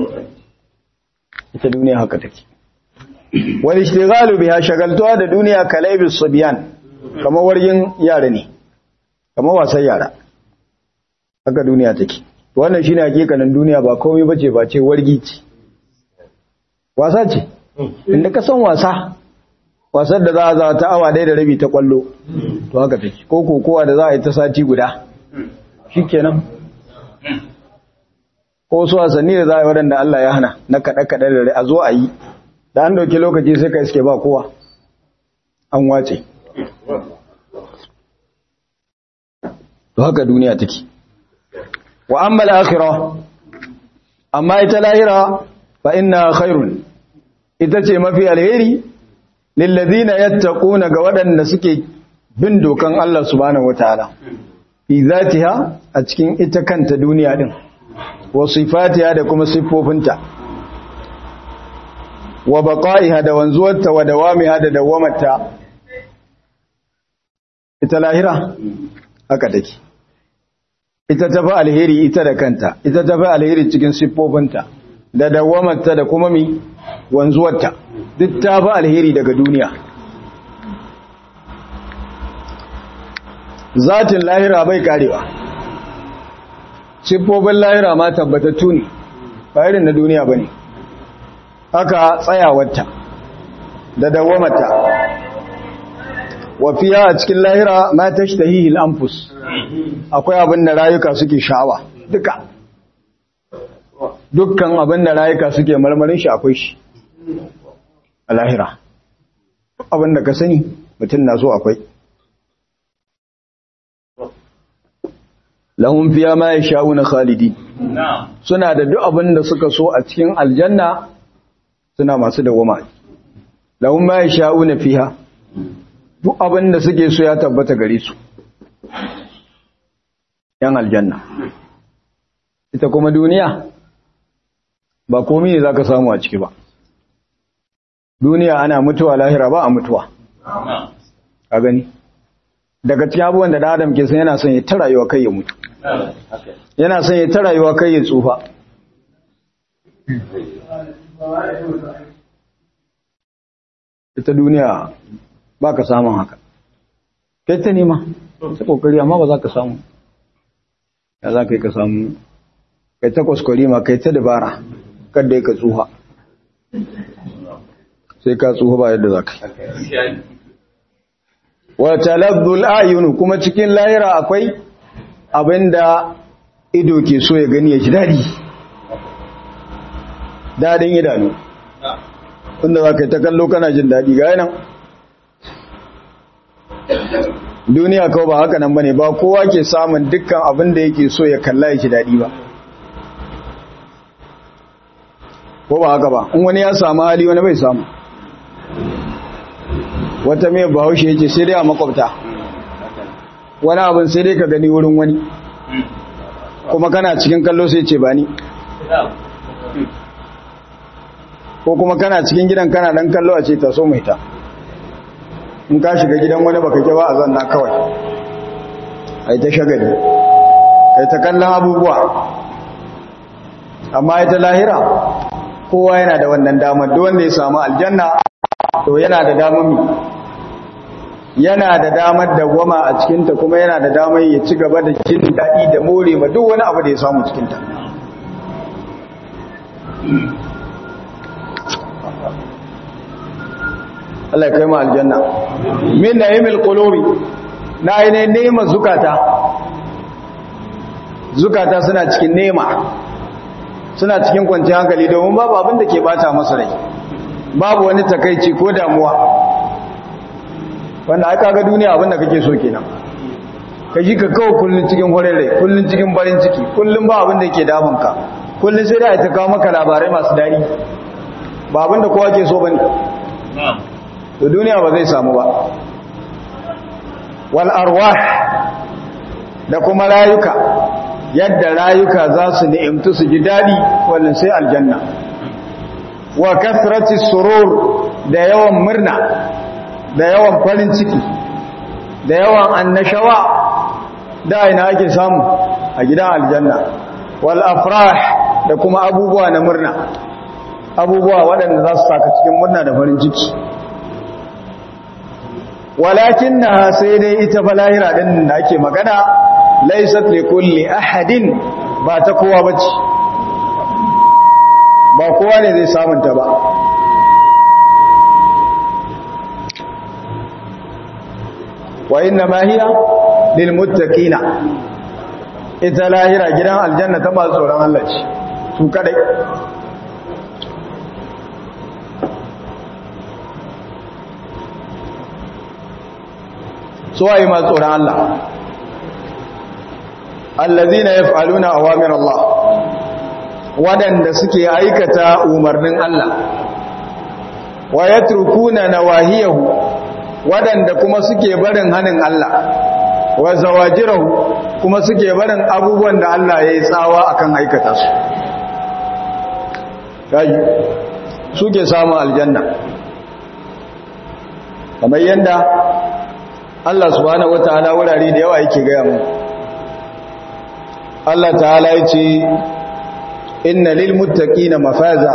A: ita duniya haka take wal ishtighalu biha shagaltuwa da duniya kalaibis subyan kamar wargin yara ne kamar wasan yara haka duniya take wannan shine hakikanin duniya ba komai bace ba ce wargi ce wasa ce inda ka san wasa wasar da za a za ta awa ɗaya da rabi ta kwallo to haka take ko kokowa da za a yi ta sati guda shikenan ko wasu wasanni da za a yi waɗanda Allah ya hana na kaɗe-kaɗe da rai a zo a yi da an dauki lokaci sai ka iske ba kowa an wace to haka duniya take wa amma al-akhirah amma ita lahira fa inna khairun ita ce mafi alheri lil ladina yattaquna ga waɗanda suke bin dokan Allah subhanahu wataala fi zatiha a cikin ita kanta duniya din wa sifatiha da kuma siffofinta wa baqa'iha da wanzuwarta wa dawamiha da dawamarta ita lahira haka take ita tafi alheri ita da kanta ita tafi alheri cikin siffofinta da dawamarta da kuma mi wanzuwarta duk ta fi alheri daga duniya zatin lahira bai karewa siffofin lahira ma tabbatattu ne ba irin na duniya ba ne haka tsayawarta da dawamarta wafiya a cikin lahira ma ta shi anfus akwai abin da rayuka suke sha'awa duka dukkan abin da rayuka suke marmarin shi akwai shi a lahira abin da ka sani mutum na so akwai lahun fiya ma ya sha'u na khalidi suna da duk abin da suka so a cikin aljanna suna masu dawama lahun ma ya sha'u na fiya duk abin da suke so ya tabbata gare su yan aljanna ita kuma duniya ba komi ne za ka samu a ciki ba duniya ana mutuwa lahira ba a mutuwa a gani daga cikin abubuwan da da adam ke san yana son ya ta rayuwa kai ya mutu yana son ya ta rayuwa kai ya tsufa ita duniya ba ka samun haka kai ta nema ta kokari amma ba za ka samu ya za ka yi ka samu kai ta kwaskwari ma kai ta dabara kada ya ka tsuha sai ka tsuha ba yadda za ka yi wata labdul ayunu kuma cikin lahira akwai abinda ido ke so ya gani ya ji daɗi daɗin idanu inda za ka yi ta kallo kana jin daɗi ga yanan duniya kawai ba haka nan ba ne ba kowa ke samun dukkan abin da yake so ya kalla ya ji daɗi ba ko ba haka ba in wani ya samu hali wani bai samu wata mai bahaushe yake sai dai a makwabta wani abin sai dai ka gani wurin wani kuma kana cikin kallo sai ce ba ni ko kuma kana cikin gidan kana dan kallo a ce ta so mai ta in ka shiga gidan wani baka ke ba a zanna kawai ai ta shagali kai ta kallon abubuwa amma ita lahira kowa yana da wannan damar duk wanda ya samu aljanna to yana da damar mi yana da damar da goma a cikinta kuma yana da damar ya ci gaba da jin daɗi da more ma duk wani abu da ya samu cikinta Allah ya kai mu aljanna min na'imil qulubi na ainihin nema zukata zukata suna cikin nema suna cikin kwanciyar hankali domin babu abin da ke bata masa rai babu wani takaici ko damuwa wanda aka ga duniya abin da kake so kenan ka ji ka kawo kullun cikin horin rai kullun cikin farin ciki kullun ba abin da yake damun ka kullun sai da ta kawo maka labarai masu daɗi ba abin da kowa ke so bane to duniya ba zai samu ba wal arwah da kuma rayuka yadda rayuka za su ni'imtu su ji daɗi wannan sai aljanna wa kasrati surur da yawan murna da yawan farin ciki da yawan annashawa da ina ake samu a gidan aljanna wal afrah da kuma abubuwa na murna abubuwa waɗanda za su saka cikin murna da farin ciki walakin na sai dai ita falahira ɗin da ake magana laisat li kulli ahadin ba ta kowa bace ba kowa ne zai samunta ba wa inna ma hiya lil muttaqina ita lahira gidan aljanna ta ba tsoron Allah ce su kadai so ayi ma tsoron Allah allazina yaf'aluna awamir Allah wadanda suke aikata umarnin Allah wa yatrukuna nawahiyahu wadanda kuma suke barin hanin Allah wa zawajirahu kuma suke barin abubuwan da Allah ya yi tsawa akan aikata su kaji suke samun aljanna kamar yanda Allah subhanahu wataala wurare da yawa yake gaya mu Allah ta'ala ya ce inna lil muttaqina mafaza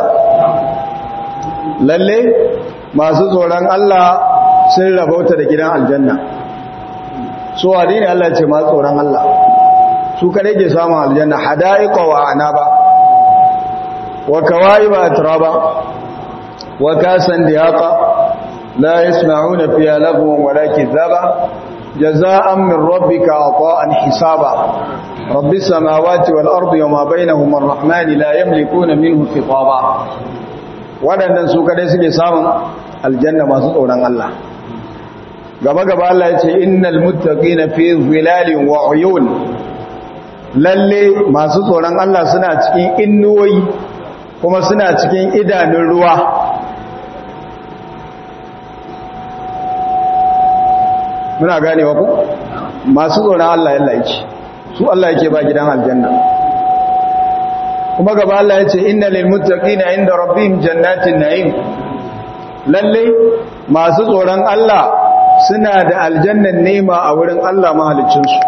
A: lalle masu tsoron Allah sun rabauta da gidan aljanna so wani ne Allah ce masu tsoron Allah su kare ke samun aljanna hada'iqa wa anaba wa kawaiba atraba wa kasan diyaqa la yasma'una fiha lagwan wala kizaba jaza'an min rabbika ata'an hisaba rabbis samawati wal ardi wama bainahuma ar-rahmani la yamlikuna minhu khitaba wadannan su kare suke samun aljanna masu tsoron Allah gaba gaba Allah ya ce innal muttaqina fi zilalin wa uyun lalle masu tsoron Allah suna cikin innuwoyi kuma suna cikin idanun ruwa muna ganewa ku masu tsoron Allah yalla yake su Allah yake ba gidan aljanna kuma gaba Allah ya ce innal lil muttaqina inda rabbihim jannatin na'im lalle masu tsoron Allah suna da aljannan nema a wurin Allah mahalicinsu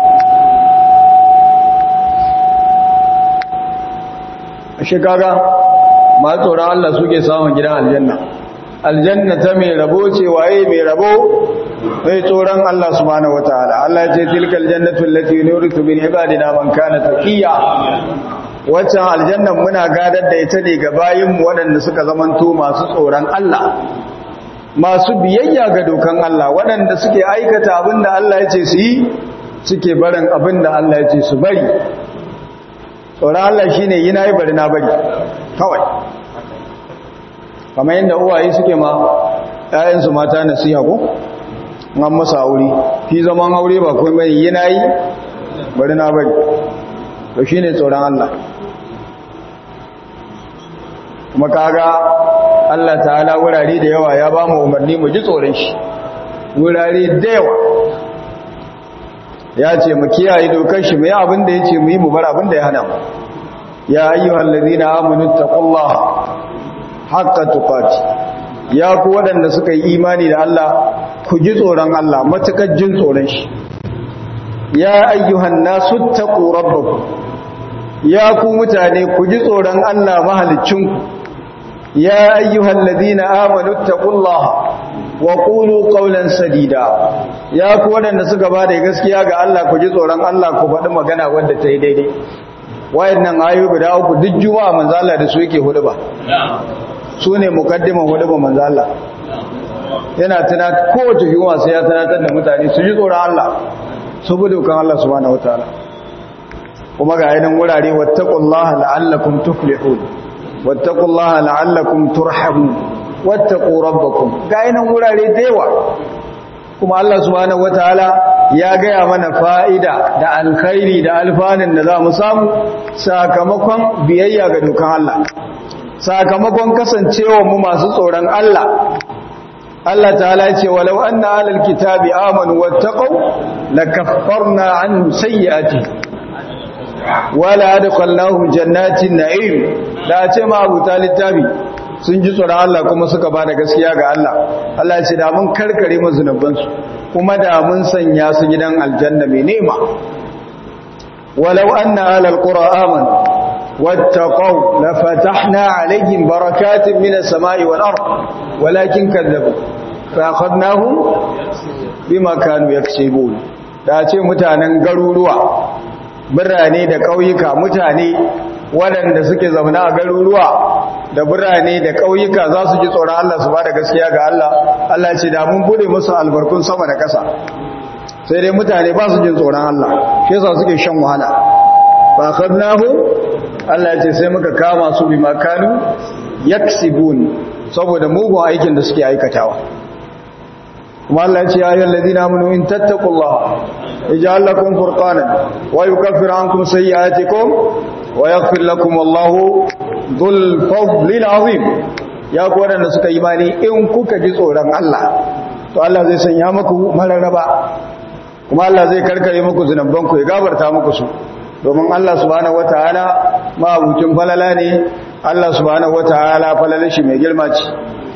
A: a shekaga masu tsoron Allah suke samun gidan aljanna aljanna ta mai rabo ce waye mai rabo mai tsoron Allah subhanahu wataala Allah ya ce tilkal jannatu allati nuritu min ibadina man kana taqiya waccan aljannan muna gadar da ita ne ga bayinmu waɗanda suka zamanto masu tsoron Allah masu biyayya ga dokan Allah waɗanda suke aikata abin da Allah ya ce su yi suke barin abin da Allah ya ce su bari tsoron Allah shi ne yi na yi bari na bari kawai kamar yadda uwaye suke ma ‘ya'yansu mata na siya ko an masa aure fi zaman aure ba kuma mai yi na yi bari na bari to shi ne tsoron Allah kuma kaga Allah ta'ala wurare da yawa ya ba mu umarni mu ji tsoron shi wurare da yawa ya ce mu kiyaye dokar shi mai abin da ya ce mu yi mu bar abin da ya hana mu ya ayyuhal ladina amanu taqullaha haqqa tuqati ya ku waɗanda suka yi imani da Allah ku ji tsoron Allah matukar jin tsoron shi ya ayyuhan nasu taqu rabbakum ya ku mutane ku ji tsoron Allah mahalicinku ya ayyuhal ladina amanu taqullaha wa qulu qawlan sadida ya ku waɗanda suka ba da gaskiya ga Allah ku ji tsoron Allah ku faɗi magana wanda ta yi daidai wayannan ayoyi guda uku duk juma'a manzo Allah da su yake hudu ba su ne mukaddiman hudu ba manzo Allah yana tana kowace juma'a sai ya tunatar da mutane su ji tsoron Allah su bi dokan Allah subhanahu wataala kuma ga yanan wurare wattaqullaha la'allakum tuflihun wattaqullaha la'allakum turhamun wattaqu rabbakum ga yanan wurare da yawa kuma Allah subhanahu wataala ya gaya mana fa'ida da alkhairi da alfanin da za mu samu sakamakon biyayya ga dokan Allah sakamakon kasancewa mu masu tsoron Allah Allah ta'ala ce walau anna alal kitabi amanu wattaqu lakaffarna anhum sayyi'ati wala adkhalnahum jannatin na'im da ce ma abu littafi sun ji tsoron Allah kuma suka bada gaskiya ga Allah Allah ya ce da mun karkare mu zunubansu kuma da mun sanya su gidan aljanna mai nema walau anna alal qura amanu واتقوا لفتحنا عليهم بركات من السماء والأرض ولكن كذبوا فأخذناهم بما كانوا يكسبون da ce mutanen garuruwa birane da ƙauyuka mutane waɗanda suke zauna a garuruwa da birane da ƙauyuka za su ji tsoron Allah su ba da gaskiya ga Allah Allah ce da mun bude musu albarkun sama da ƙasa sai dai mutane ba su jin tsoron Allah shi yasa suke shan wahala fa akhadnahu Allah ya ce sai muka kama su bi makanu yaksibun saboda mugun aikin da suke aikatawa kuma Allah ya ce ya ayyuhal ladina amanu in tattaqullaha yaj'al lakum furqanan wa yukaffir ankum sayyi'atikum wa yaghfir lakum wallahu dhul fadlil azim ya ku wadanda suka yi imani in kuka ji tsoron Allah to Allah zai sanya muku mararraba kuma Allah zai karkare muku zunubanku ya gabarta muku su domin Allah subhanahu wataala mabucin falala ne Allah subhanahu wataala falalar shi mai girma ce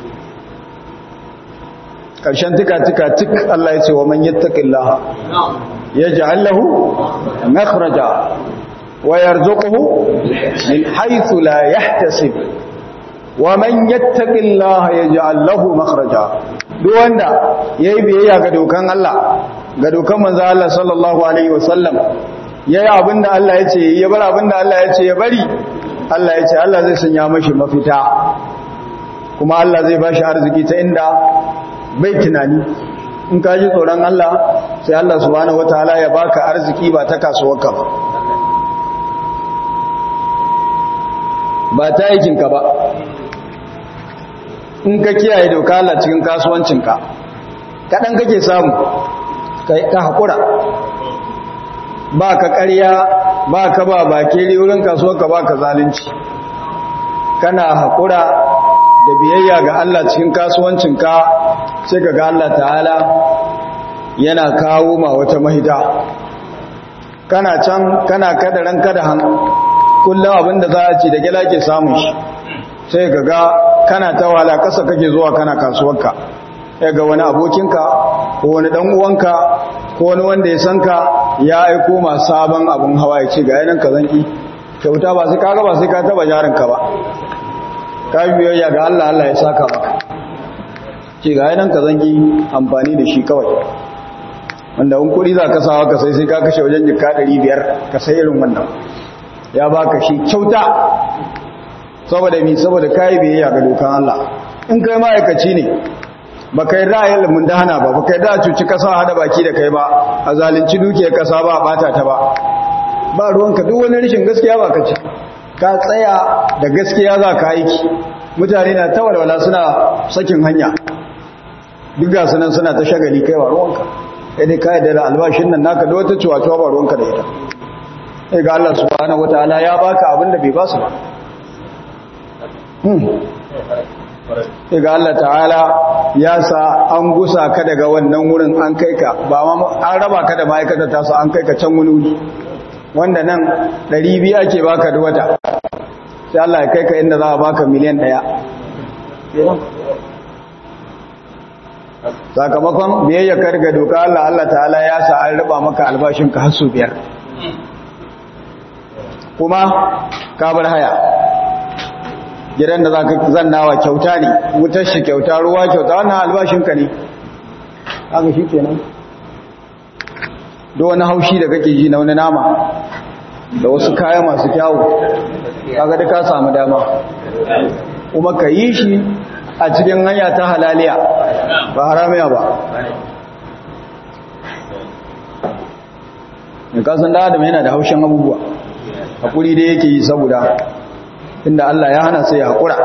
A: karshen tika tika tik Allah ya ce wa man yattaqillaha yaj'al lahu makhraja wa yarzuquhu min haythu la yahtasib wa man yattaqillaha yaj'al lahu makhraja duk wanda yayi biyayya ga dokan Allah ga dokan manzo Allah sallallahu alaihi wasallam ya yi abin da Allah ya ce ya bar abin da Allah ya ce ya bari Allah ya ce Allah zai sanya mashi mafita kuma Allah zai ba shi arziki ta inda bai tunani in ka ji tsoron Allah sai Allah subhanahu wataala ya baka arziki ba ta kasuwarka ba ba ta aikinka ba in ka kiyaye doka Allah cikin kasuwancinka kaɗan kake samu ka haƙura ba ka ƙarya ba ka ba bakeri wurin kasuwarka ba ka zalunci kana haƙura da biyayya ga Allah cikin kasuwancinka sai ka ga Allah ta'ala yana kawo ma wata mahita kana can kana kada ran kada han kullum abinda za a ci da gila ke samun shi sai ka ga kana ta wala ƙasa kake zuwa kana kasuwarka ya ga wani abokinka ko wani ɗan uwanka ko wani wanda ya san ka ya aiko ma sabon abin hawa ya ce ga yanan ka zanki kyauta ba sai kaga ba sai ka taba jarinka ba ka biyayya ga Allah Allah ya saka maka ce ga yanan ka zanki amfani da shi kawai wanda in kuɗi za ka sawa ka sai sai ka kashe wajen jika ɗari biyar ka sai irin wannan ya baka shi kyauta saboda mi saboda kayi biyayya ga dokan Allah in kai ma'aikaci ne ba kai ra'ayin limin dana ba ba kai da cuci kasa hada baki da kai ba a zalunci dukiyar kasa ba bata ta ba ba ruwanka duk wani rashin gaskiya ba ka ci ka tsaya da gaskiya za ka aiki mutane na ta walwala suna sakin hanya duk ga sunan suna ta shagali kai ba ruwanka sai dai kai da albashin nan naka da wata ciwa ba ruwanka da ita sai ga Allah subhanahu wataala ya baka abin da bai ba su ba ga Allah ta'ala ya sa an gusa ka daga wannan wurin an kai ka ba ma an raba ka da ma'aikata ta su an kai ka can wani wuri wanda nan 200 ake baka da wata sai Allah ya kai ka inda za a baka miliyan ɗaya sakamakon biyayya karga doka Allah Allah ta'ala ya sa an raba maka albashin ka hasu biyar kuma ka bar haya gidan da za ka zannawa kyauta ne wutar shi kyauta ruwa kyauta wannan albashinka ne haka shi kenan da wani haushi da kake ji na wani nama da wasu kaya masu kyawu kaga da ka samu dama kuma ka yi shi a cikin hanya ta halaliya ba haramiya ba mai kasan da adam yana da haushin abubuwa hakuri da yake yi saboda inda Allah ya hana sai ya haƙura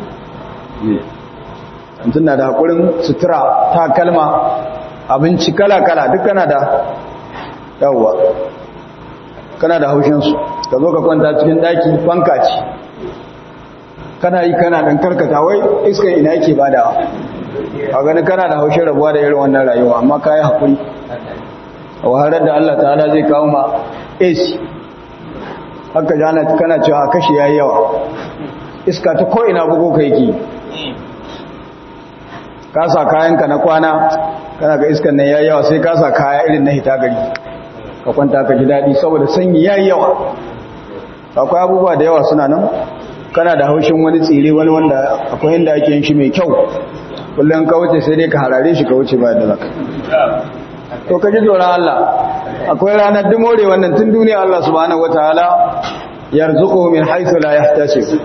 A: mutum na da haƙurin sutura ta kalma abinci kala-kala duk kana da yawwa kana da haushinsu ka zo ka kwanta cikin daki fanka ce kana yi kana ɗan karkata wai iskan ina yake badawa a gani kana da haushin rabuwa da irin wannan rayuwa amma ka yi haƙuri a wahalar da Allah ta'ala zai kawo ma AC haka jana kana cewa kashi yayi yawa iska ta ko ina bugo kai ki ka sa kayanka na kwana kana ga iskan nan yayi yawa sai ka sa kaya irin na hita gari ka kwanta ka ji dadi saboda sanyi yayi yawa akwai abubuwa da yawa suna nan kana da haushin wani tsire wani wanda akwai inda ake yin shi mai kyau kullum ka wuce sai dai ka harare shi ka wuce ba da zaka to ka ji tsoron Allah akwai ranar dimore wannan tun duniya Allah subhanahu wataala yarzuqu min haythu la yahtasib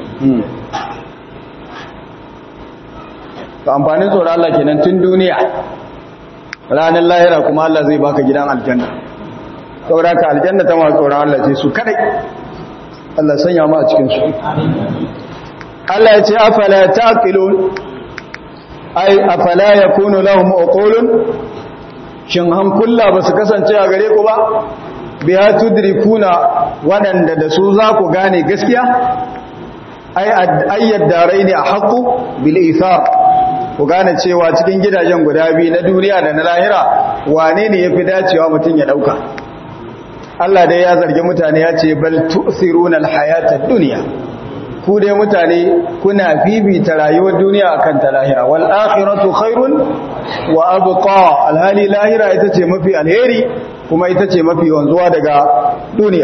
A: to amfanin tsoron Allah kenan tun duniya ranar lahira kuma Allah zai baka gidan aljanna saboda ka aljanna ta masu tsoron Allah ce su kadai Allah sanya mu a cikin su Allah ya ce afala taqilun ai afala yakunu lahum uqulun shin hankula ba su kasance a gare ku ba biya tudrikuna waɗanda da su za ku gane gaskiya ai ayyad darai ne a haƙu bil ithar ku gane cewa cikin gidajen guda biyu na duniya da na lahira wane ne yafi dacewa mutum ya dauka Allah dai ya zargi mutane ya ce bal tu'thiruna al-hayata ad-dunya ku dai mutane kuna bibita rayuwar duniya akan ta lahira wal akhiratu khairun wa abqa alhali lahira ita ce mafi alheri kuma ita ce mafi wanzuwa daga duniya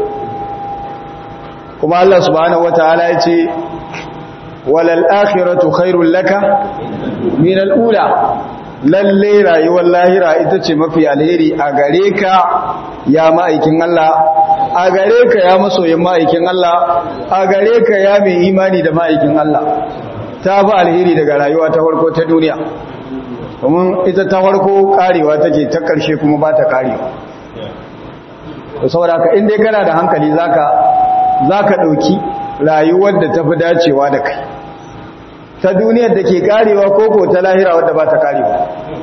A: kuma Allah subhanahu wataala ya ce walal akhiratu khairul laka min al-ula lalle rayuwar lahira ita ce mafi alheri a gare ka ya ma'aikin Allah a gare ka ya masoyin ma'aikin Allah a gare ka ya mai imani da ma'aikin Allah ta fi alheri daga rayuwa ta farko ta duniya domin ita ta farko karewa take ta karshe kuma ba ta karewa da saboda ka inda kana da hankali zaka zaka dauki rayuwar da ta fi dacewa da kai ta duniyar da ke karewa koko ta lahira wadda ba ta karewa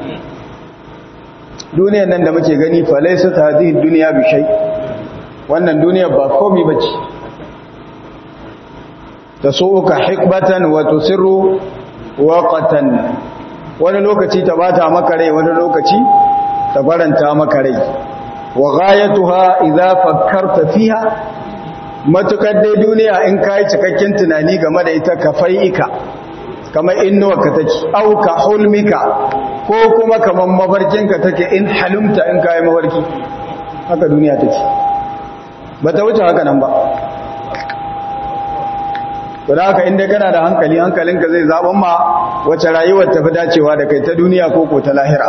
A: duniyar nan da muke gani falaisa ta hadihin duniya bishai wannan duniyar ba komi ba ce ta so uka hikbatan wato sirru waƙatan wani lokaci ta bata maka rai wani lokaci ta faranta maka rai wa ghayatuha idza fakkarta fiha matukar dai duniya in kai cikakken tunani game da ita kafai'ika kamar inuwarka take auka hulmika ko kuma kamar mafarkinka take in halumta in kayi mafarki haka duniya take ba ta wuce haka nan ba to da haka inda kana da hankali hankalinka zai zaɓen ma wace rayuwar tafi dacewa da kai ta duniya ko ko ta lahira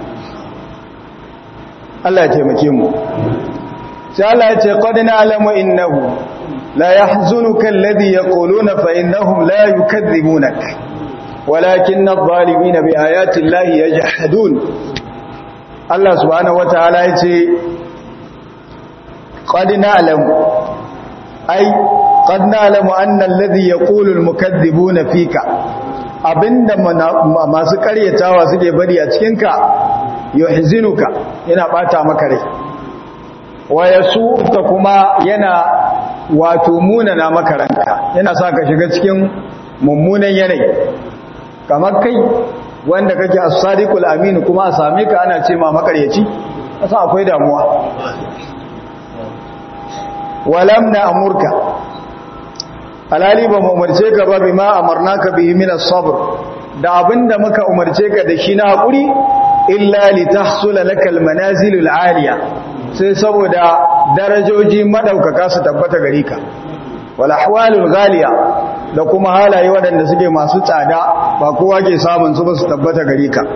A: Allah ya taimake mu sai Allah ya ce qad na'lamu innahu la yahzunuka alladhi yaquluna fa innahum la yukadhibunaka ولكن الظالمين بآيات الله يجحدون الله سبحانه وتعالى يتي قد نعلم أي قد نعلم أن الذي يقول المكذبون فيك abinda masu karyatawa suke bari a cikinka yuhzinuka yana bata maka rai wa yasuka kuma yana wato munana maka ranka yana sa ka shiga cikin mummunan yanayi kamar kai wanda kake as-sadiqul amin kuma a same ka ana ce ma makaryaci kasa akwai damuwa walam na amurka alali ba mu umarce ka ba bima amarnaka bihi min as-sabr da abinda muka umarce ka da shi na hakuri illa litahsula lakal manazilul aliya sai saboda darajoji madaukaka su tabbata gare ka wal ahwalul ghaliya da kuma halaye waɗanda suke masu tsada ba kowa ke samun su ba su tabbata gare ka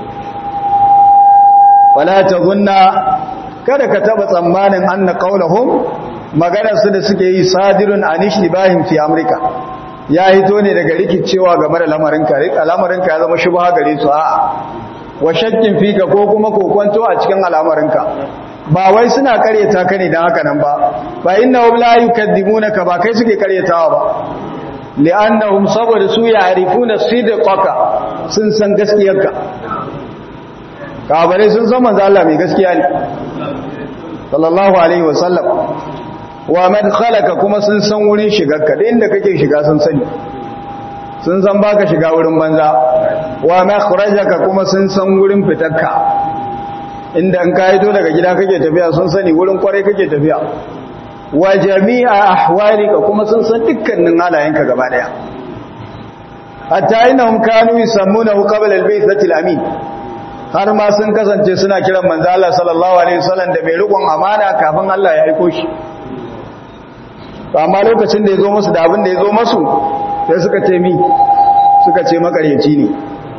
A: wala tazunna kada ka taba tsammanin anna qaulahum maganar su da suke yi sadirun anish libahim fi amrika ya hito ne daga rikicewa game da lamarin ka lamarin ka ya zama shubha gare su a'a wa shakkin fika ko kuma kokonto a cikin al'amarin ka ba wai suna karyata ka ne dan haka nan ba fa innahum la yukaddimunaka ba kai suke karyatawa ba li'annahum saboda su ya'rifuna sidqaka sun san gaskiyarka kabare sun san manzo Allah mai gaskiya ne sallallahu alaihi wasallam wa madkhalaka kuma sun san wurin shigarka da inda kake shiga sun sani sun san baka shiga wurin banza wa makhrajaka kuma sun san wurin fitarka inda an kaito daga gida kake tafiya sun sani wurin kwarai kake tafiya wa jami'a ahwalika kuma sun san dukkanin halayenka gaba daya hatta innahum kanu yusammunahu qabla al-baythati al-amin har ma sun kasance suna kiran manzo Allah sallallahu alaihi wasallam da mai rikon amana kafin Allah ya aiko shi amma lokacin da yazo musu da abin da yazo musu sai suka ce mi suka ce makaryaci ne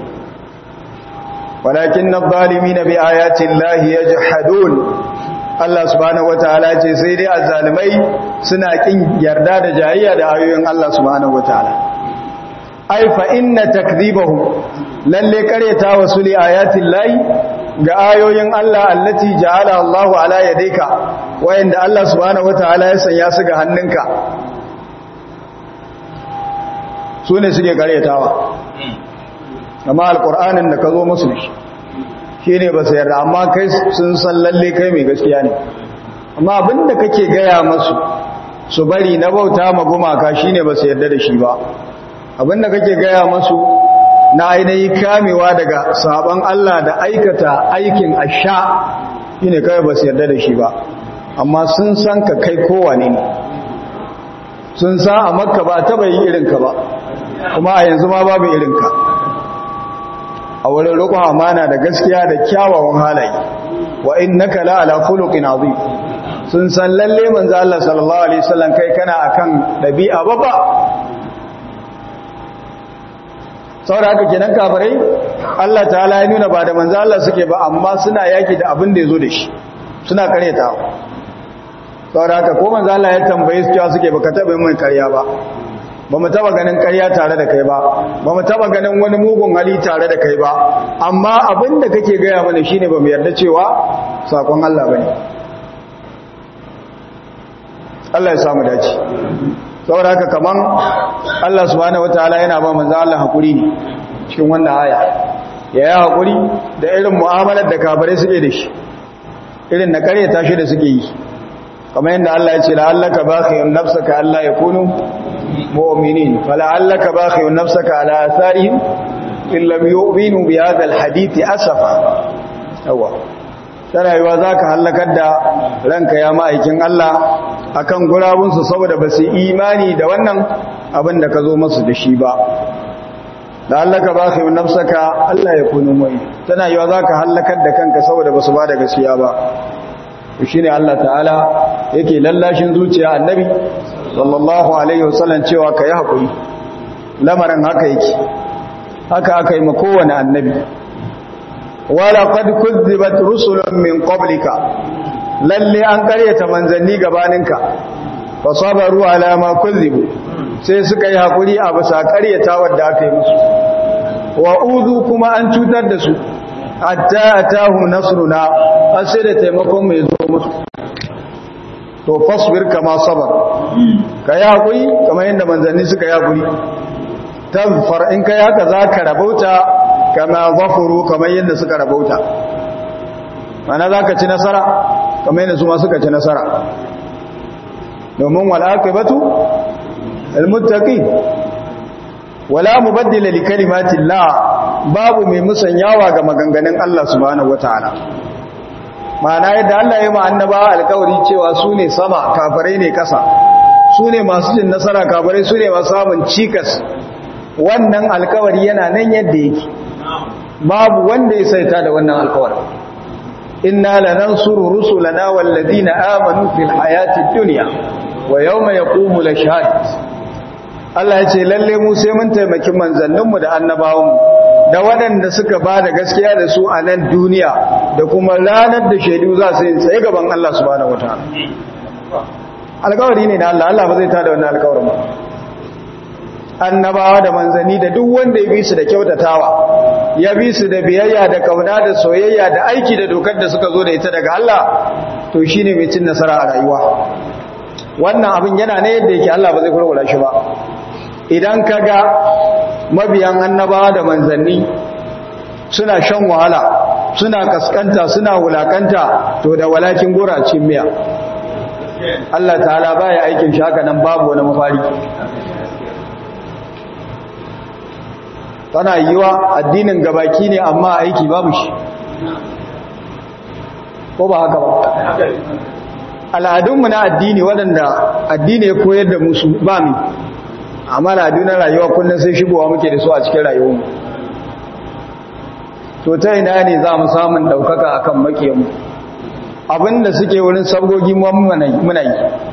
A: walakin adh-dhalimin bi ayati llahi yajhadun Allah subhanahu wataala ce sai dai azzalimai suna kin yarda da jayayya da ayoyin Allah subhanahu wataala ai fa inna takdhibahum lalle kareta wasu li ayatin layi ga ayoyin Allah allati ja'ala Allahu ala yadayka wayanda Allah subhanahu wataala ya sanya su ga hannunka su ne suke karetawa amma alqur'anin da ka zo musu shi shine ba su yarda amma kai sun san lalle kai mai gaskiya ne amma abinda kake gaya masu su bari na bauta ma gumaka shine ba su yarda da shi ba abinda kake gaya masu na ainihi kamewa daga sabon Allah da aikata aikin asha shine kai ba su yarda da shi ba amma sun san ka kai kowane ne sun san a makka ba taba yi irinka ba kuma a yanzu ma babu irinka a wurin roƙon amana da gaskiya da kyawawan halaye wa innaka la ala khuluqin azim sun san lalle manzo Allah sallallahu alaihi wasallam kai kana akan dabi'a babba saboda haka kenan kafirai Allah ta'ala ya nuna ba da manzo Allah suke ba amma suna yaki da abin da yazo da shi suna kareta saboda haka ko manzo Allah ya tambaye su cewa suke baka taba mai karya ba ba mu taba ganin karya tare da kai ba ba mu taba ganin wani mugun hali tare da kai ba amma abin da kake gaya mana shine ba mu yarda cewa sakon Allah bane Allah ya samu dace saboda haka kaman Allah subhanahu wataala yana ba manzo Allah hakuri ne cikin wannan aya ya yi hakuri da irin mu'amalar da kafirai suke da shi irin na karyata shi da suke yi kamar yadda Allah ya ce la'allaka bakhiyun nafsaka alla yakunu mu'minin fala'allaka bakhiyun nafsaka ala atharihim in lam yu'minu bi hadha alhadith asafa yawa tana yiwa zaka halakar da ranka ya ma'aikin Allah akan gurabunsu saboda ba su imani da wannan abin da ka zo masu da shi ba da hallaka ba ka yi nafsaka Allah ya kunu mai tana yiwa za ka hallakar da kanka saboda ba su ba da gaskiya ba shi ne Allah ta'ala yake lallashin zuciya annabi sallallahu alaihi wasallam cewa ka yi haƙuri lamarin haka yake haka aka yi ma kowane annabi wala qad kuzzibat rusulun min qablika lalle an karyata manzanni gabaninka fa sabaru ala ma kuzibu sai suka yi hakuri a bisa karyata wadda aka yi musu wa uzu kuma an cutar da su hatta atahum nasruna har sai da taimakon mai zo musu to fasbir kama sabar ka yi hakuri kamar yadda manzanni suka yi hakuri tazfar in kai haka zaka rabauta kama zafuru kamar yadda suka rabauta mana zaka ci nasara kamar yadda su ma suka ci nasara domin wal'aqibatu almuttaqin wala mubaddila li kalimatillah babu mai musanyawa ga maganganun Allah subhanahu wataala ma'ana yadda Allah ya ma annabawa alƙawari cewa su ne sama kafirai ne kasa su ne masu jin nasara kafirai su ne masu samun cikas wannan alƙawari yana nan yadda yake babu wanda ya saita da wannan alƙawarin inna lanansuru rusulana walladina amanu fil hayati dunya wa yawma yaqumu lashhad Allah ya ce lalle mu sai mun taimaki manzanninmu da annabawanmu da waɗanda suka ba da gaskiya da su a nan duniya da kuma ranar da shaidu za su yi tsaye gaban Allah subhanahu wataala alƙawari ne da Allah Allah ba zai tada wannan alƙawarin ba annabawa da manzanni da duk wanda ya bi su da kyautatawa ya bi su da biyayya da kauna da soyayya da aiki da dokar da suka zo da ita daga Allah to shine mai cin nasara a rayuwa wannan abin yana ne yadda yake Allah ba zai kurkura shi ba idan ka ga mabiyan annabawa da manzanni suna shan wahala suna kaskanta suna wulakanta to da walakin gora cin miya Allah ta'ala baya aikin shi haka nan babu wani mafari tana yiwa addinin gabaki ne amma aiki babu shi ko ba haka ba al'adunmu na addini waɗanda addini ya koyar da musu ba mu amma al'adu na rayuwa kullum sai shigowa muke da su a cikin rayuwarmu to ta ina ne za mu samun ɗaukaka a kan makiyanmu abinda suke wurin sabgogi muna yi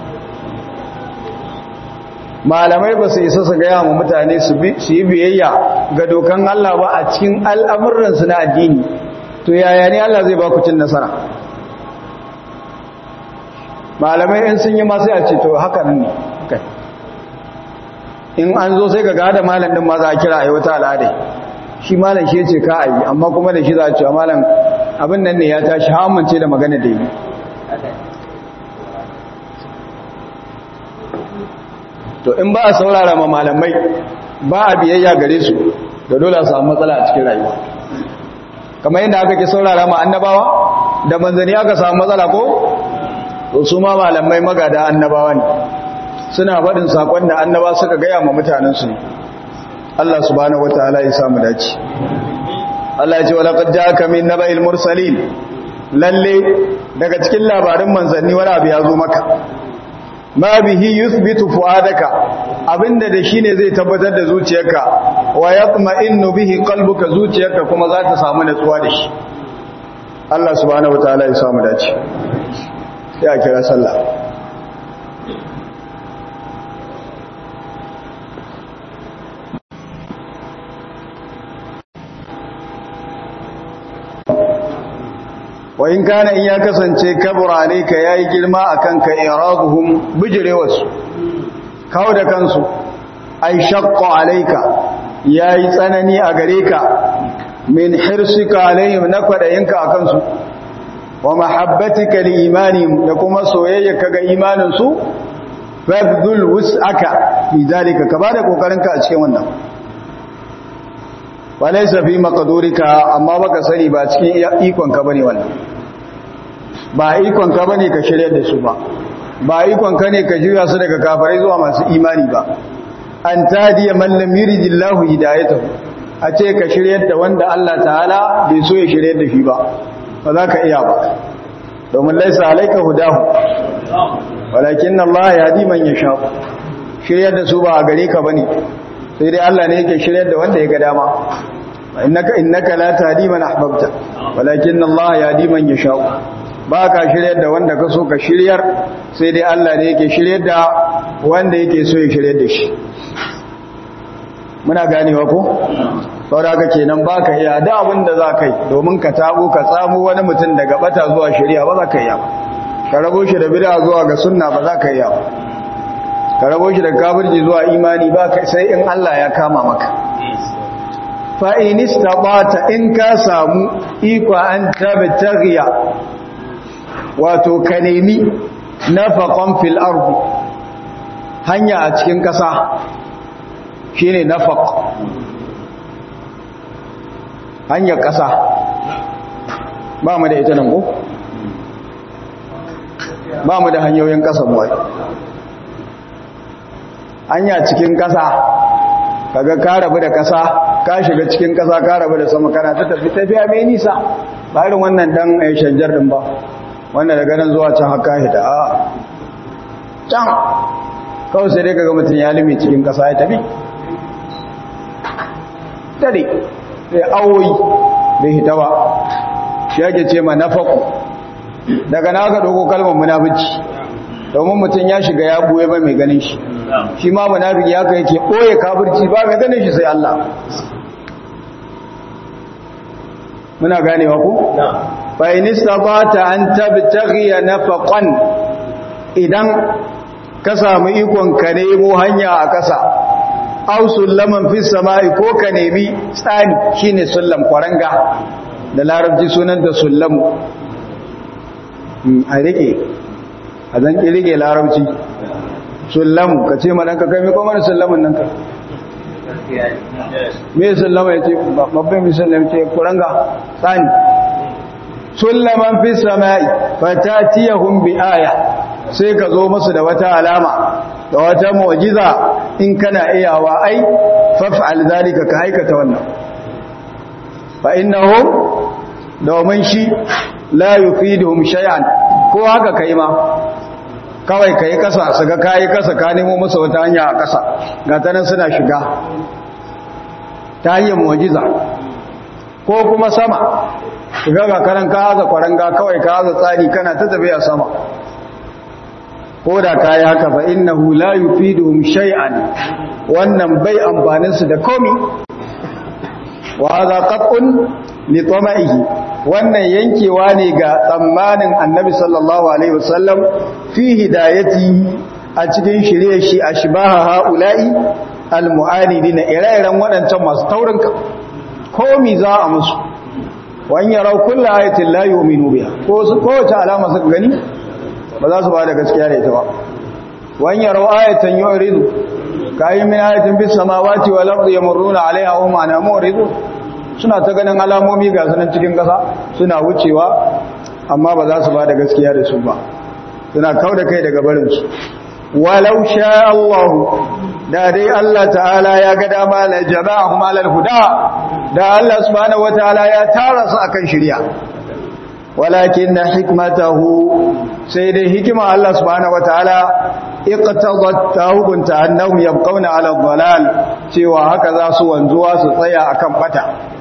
A: malamai ba su isa su gaya wa mutane su yi biyayya ga dokan Allah ba a cikin al'amuransu na addini to yaya ne Allah zai ba ku cin nasara malamai in sun yi masu a ce to haka ne in an zo sai ga gada malam din ma za a kira a yi wata al'adai shi malam shi ce ka a yi amma kuma da shi za a cewa malam abin nan ne ya tashi hamance da magana da yi to in ba a saurara ma malamai ba a biyayya gare su da dole a samu matsala a cikin rayuwa kamar yadda aka ke saurara ma annabawa da manzanni aka samu matsala ko to su ma malamai magada annabawa ne suna faɗin sakon da annaba suka gaya ma mutanensu ne Allah subhanahu wataala ya samu dace Allah ya ce wala qad ja'aka min naba'il mursalin lalle daga cikin labarin manzanni wani abu ya zo maka ma bihi yuthbitu fuadaka abinda da shine zai tabbatar da zuciyarka wa yatma'innu bihi qalbuka zuciyarka kuma za ta samu natsuwa da shi Allah subhanahu wataala ya samu dace sai a kira sallah wa in kana in ya kasance kabura ne ka yayi girma akan ka iraduhum bijrewasu kawo da kansu ai shaqqa alayka yayi tsanani a gare ka min hirsika alayhim na kwadayinka akan su wa mahabbatika li imanihim da kuma soyayyarka ga imanin su fabdul wus'aka fi zalika ka bada kokarinka a cikin wannan walaysa fi maqdurika amma baka sani ba cikin ikon ka bane wannan ba ikon ka bane ka shirye da su ba ba ikon ka ne ka juya su daga kafirai zuwa masu imani ba an tadiya man lam yuridillahu hidayatahu a ce ka shirye da wanda Allah ta'ala bai so ya shirye da shi ba ba za ka iya ba domin laisa alaika hudahu walakin Allah ya di man yasha shirye da su ba a gare ka bane sai dai Allah ne yake shirye da wanda ya ga dama innaka innaka la tahdi man ahbabta walakin Allah ya di man yasha ba ka shiryar da wanda ka so ka shiryar sai dai Allah ne yake shiryar da wanda yake so ya shiryar da shi muna ganewa ko saboda haka kenan ba ka iya da abin da za ka yi domin ka tabo ka tsamo wani mutum daga bata zuwa shari'a ba za ka iya ka rabo shi da bid'a zuwa ga sunna ba za ka iya ka rabo shi da kafirci zuwa imani ba sai in Allah ya kama maka fa in istabata in ka samu iko an tabtaghiya wato ka nemi nafaqan fil ardi hanya a cikin ƙasa shine nafaq hanyar ƙasa ba mu da ita nan ko ba mu da hanyoyin ƙasa mu hanya cikin ƙasa kaga ka rabu da kasa ka shiga cikin kasa ka rabu da sama kana ta tafi tafiya mai nisa ba irin wannan dan ai shanjar din ba wanda daga nan zuwa can haka hida a can kawai sai dai kaga mutum ya lime cikin kasa ya tafi tare sai awoyi bai hita ba shi yake ce ma nafaku daga na aka dogo kalmar munafici domin mutum ya shiga ya buye ba mai ganin shi shi ma munafiki haka yake ɓoye kafirci ba mai ganin shi sai Allah muna ganewa ku fa in istabata an tabtaghi nafaqan idan ka samu ikon ka nemo hanya a kasa aw sullaman fi samai ko ka nemi tsani shine sullam kwaranga da larabci sunan da sullamu a rike a zan ki rike larabci sullamu ka ce ma ɗanka kai mai kwamar sullamun nan ka me sullama ya ce babban misallam ce kuranga tsani sullaman fi sama'i fatatiyahum bi aya sai ka zo musu da wata alama da wata mu'jiza in kana iyawa ai faf'al zalika ka aikata wannan fa innahum domin shi la yufiduhum shay'an ko haka kai ma kawai kai kasa su ga kai kasa ka nemo musu wata hanya a kasa ga ta nan suna shiga ta hanyar mu'jiza ko kuma sama shiga ga karan ka haza kwaranga kawai ka haza tsari kana ta tafiya sama ko da ka yi haka fa innahu la yufiduhum shay'an wannan bai amfanin su da komi wa hadha qat'un li tama'ihi wannan yankewa ne ga tsammanin annabi sallallahu alaihi wasallam fi hidayati a cikin shirye shi ashbaha haula'i almu'anidina ire-iren waɗancan masu taurin ka komi za a musu wani yarau kulla ayatin la yu'minu biha ko su kowace alama suka gani ba za su ba da gaskiya da ita ba wani yarau ayatan yuridu kayi min ayatin bis samawati wal ardi yamurruna alaiha wa ma na muridu suna ta ganin alamomi ga sunan cikin kasa suna wucewa amma ba za su ba da gaskiya da su ba suna kauda kai daga barin su walau sha Allah da dai Allah ta'ala ya ga dama la jama'ahum alal huda da Allah subhanahu wataala ya tara su akan shari'a walakin hikmatahu sai dai hikima Allah subhanahu wataala iqtadat tawbunta annahum yabqawna ala dhalal cewa haka za su wanzuwa su tsaya akan bata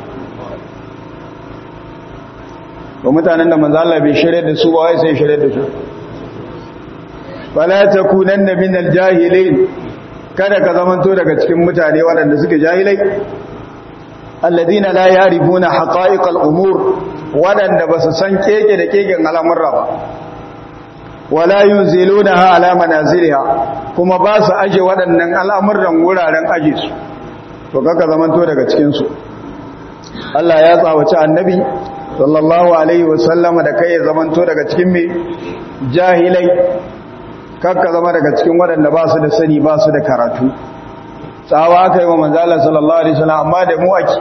A: to mutanen da manzo Allah bai shirye da su ba wai sai shirye da su wala takunanna minal jahilin kada ka zamanto daga cikin mutane waɗanda suke jahilai alladina la yarifuna haqa'iqal umur waɗanda basu san keke da keken al'amurra ba wala yunzilunaha ala manaziliha kuma ba su aje waɗannan al'amuran wuraren aje su to kaka zamanto daga cikin su Allah ya tsawaci annabi sallallahu alaihi wasallama da kai ya zamanto daga cikin me jahilai kakka zama daga cikin waɗanda ba su da sani ba su da karatu tsawa aka yi wa manzala sallallahu alaihi wasallam amma da mu ake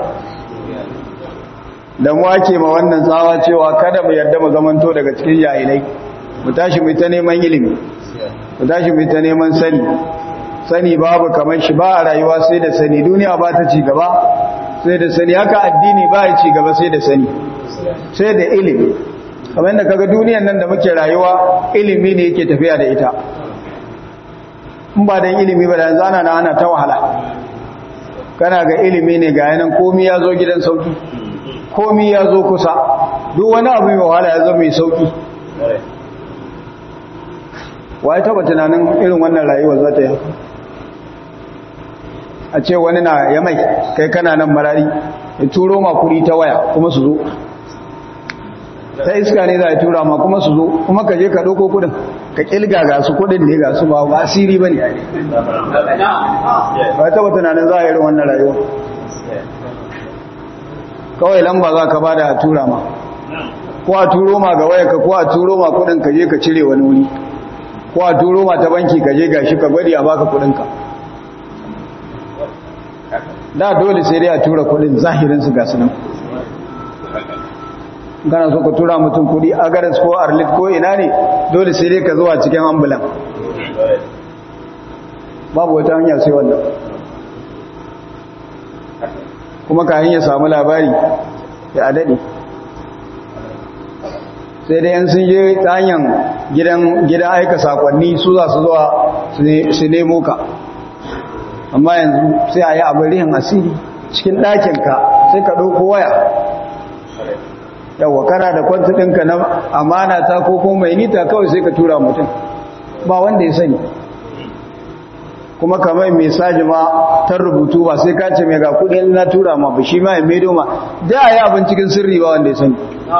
A: da mu ake ma wannan tsawa cewa kada mu yarda mu zamanto daga cikin jahilai mu tashi mu ta neman ilimi mu tashi mu ta neman sani sani babu kamar shi ba a rayuwa sai da sani duniya ba ta ci gaba sai da sani haka addini ba ya ci gaba sai da sani sai da ilimi kamar yadda kaga duniyan nan da muke rayuwa ilimi ne yake tafiya da ita in ba dan ilimi ba da yanzu ana ana ta wahala kana ga ilimi ne ga yanan komi ya zo gidan sauki komi ya zo kusa duk wani abu mai wahala ya zo mai sauki wa ya taba tunanin irin wannan rayuwar za ta yi haka a ce wani na ya mai kai kana nan marari ya turo ma kuri ta waya kuma su zo ta iska ne za a tura ma kuma su zo kuma ka je ka ɗauko kudin ka ƙilga ga su kudin ne ga su ba ba asiri ba ne ba ta tunanin za a yi wannan rayuwa kawai lamba za ka ba da a tura ma ko a turo ma ga waya ka ko a turo ma kudin ka je ka cire wani wuri ko a turo ma ta banki ka je ga shi ka gwadi a baka kudinka da dole sai dai a tura kudin zahirinsu ga su nan kana so ka tura mutum kudi agaris ko arlit ko ina ne dole sai dai ka zuwa cikin ambulan babu wata hanya sai wannan kuma kayan ya samu labari ya daɗe sai dai yan sun je ta hanyar gidan aika sakonni su za su zuwa su nemo ka amma yanzu sai a yi abin rihin asiri cikin ɗakinka sai ka ɗauko waya yawwa kana da kwanta ɗinka na amana ta ko kuma mai nita kawai sai ka tura mutum ba wanda ya sani kuma kamar mai saji ma ta rubutu ba sai ka ce mai ga kudin na tura ma ba shi ma ya maido ma da a yi abin cikin sirri ba wanda ya sani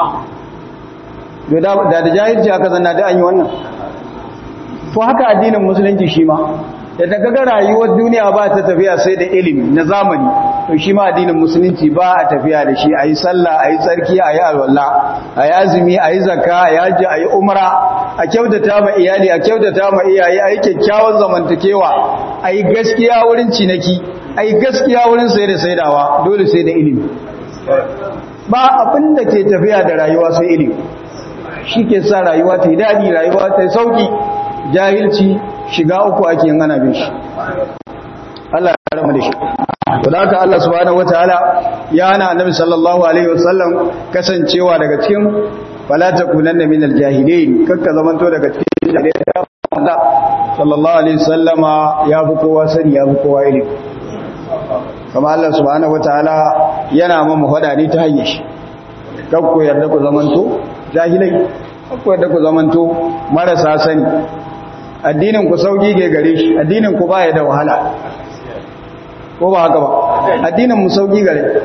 A: da da jahilci aka zanna da an yi wannan to haka addinin musulunci shi ma da ta kaga rayuwar duniya ba ta tafiya sai da ilimi na zamani to shi ma addinin musulunci ba a tafiya da shi a yi sallah a yi tsarki a yi alwallah a yi azumi a yi zakka a yi hajji a yi umra a kyautata ma iyali a kyautata ma iyaye a yi kyakkyawan zamantakewa a yi gaskiya wurin cinaki a yi gaskiya wurin sai da saidawa dole sai da ilimi ba abin da ke tafiya da rayuwa sai ilimi shi ke sa rayuwa ta yi daɗi rayuwa ta yi sauƙi jahilci shiga uku ake yin ana bin shi Allah ya rama da shi to da haka Allah subhanahu wataala ya hana annabi sallallahu alaihi wasallam kasancewa daga cikin fala takunanna minal jahilin kakka zamanto daga cikin jahilai sallallahu alaihi wasallama ya fi kowa sani ya fi kowa ilimi kama Allah subhanahu wataala yana mamu fada ne ta hanyar shi kakku yarda ku zamanto jahilai kakku yarda ku zamanto marasa sani addinin ku sauki ke gare shi addinin ku baya da wahala ko ba haka ba addinin mu sauki gare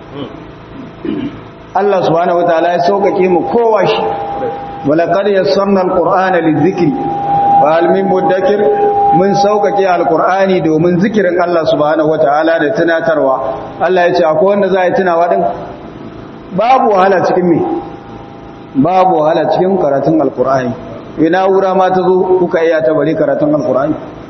A: Allah subhanahu wataala ya saukake mu kowa shi walaqad yassarna alqur'ana lidhikri wa hal min mudakkir mun saukake alqur'ani domin zikirin Allah subhanahu wataala da tunatarwa Allah ya ce akwai wanda za ya tunawa din babu wahala cikin me babu wahala cikin karatun alqur'ani ina wura ma ta zo kuka iya ta bari karatun alqur'ani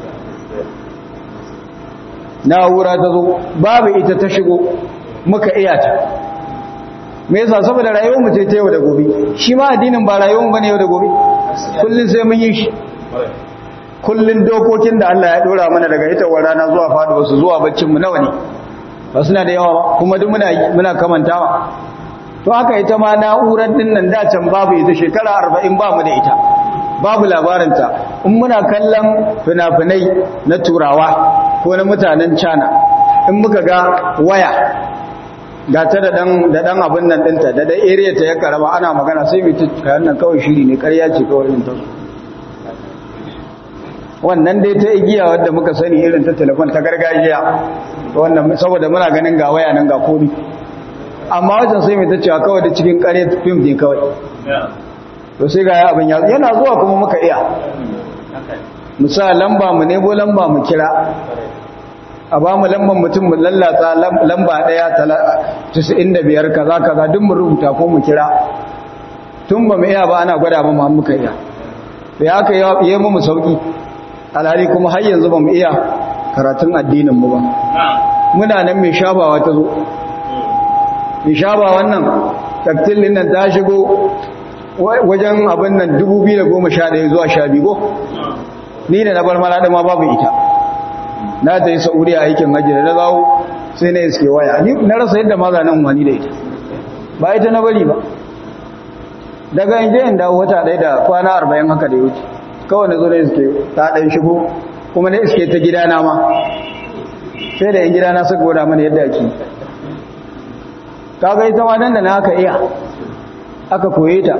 A: na'ura ta zo babu ita ta shigo muka iya ta me yasa saboda rayuwar mu ce ta yau da gobe shi ma addinin ba rayuwar mu bane yau da gobe kullun sai mun yi shi kullun dokokin da Allah ya dora mana daga ita wa rana zuwa faduwa su zuwa baccin mu nawa ne ba suna da yawa ba kuma duk muna muna kamantawa to haka ita ma na'urar din nan da can babu ita shekara 40 ba mu da ita babu labarinta in muna kallon fina-finai na turawa ko na mutanen cana in muka ga waya ga ta da dan abin nan dinta da dan area ta ya karama ana magana sai mai kayan nan kawai shiri ne karya ce kawai din ta wannan dai ta igiya wadda muka sani irin ta telefon ta gargajiya wannan saboda muna ganin ga waya nan ga komi amma wajen sai mai ta cewa kawai da cikin kare fim ne kawai to sai ga ya abin yana zuwa kuma muka iya musa lamba mu nebo lamba mu kira a ba mu lamban mutum mu lallatsa lamba daya 95 kaza kaza duk mu rubuta ko mu kira tun ba mu iya ba ana gwada ba mu muka iya da haka yi mu sauki alhali kuma har yanzu ba mu iya karatun addinin mu ba muna nan mai shafawa ta zo mai shafa wannan taktilin nan ta shigo wajen abin nan 2011 zuwa 12 ni da na bar malada ma babu ita na ta yi sa'uriya aikin hajji da na zawo sai na iske waya ni na rasa yadda maza nan wani da ita ba ita na bari ba daga inje in dawo wata ɗaya da kwana arba'in haka da wuce kawai na zo na iske ta ɗan shigo kuma na iske ta gidana ma sai da yin gidana suka gwada mana yadda ake kaga ita ma nan da na aka iya aka koye ta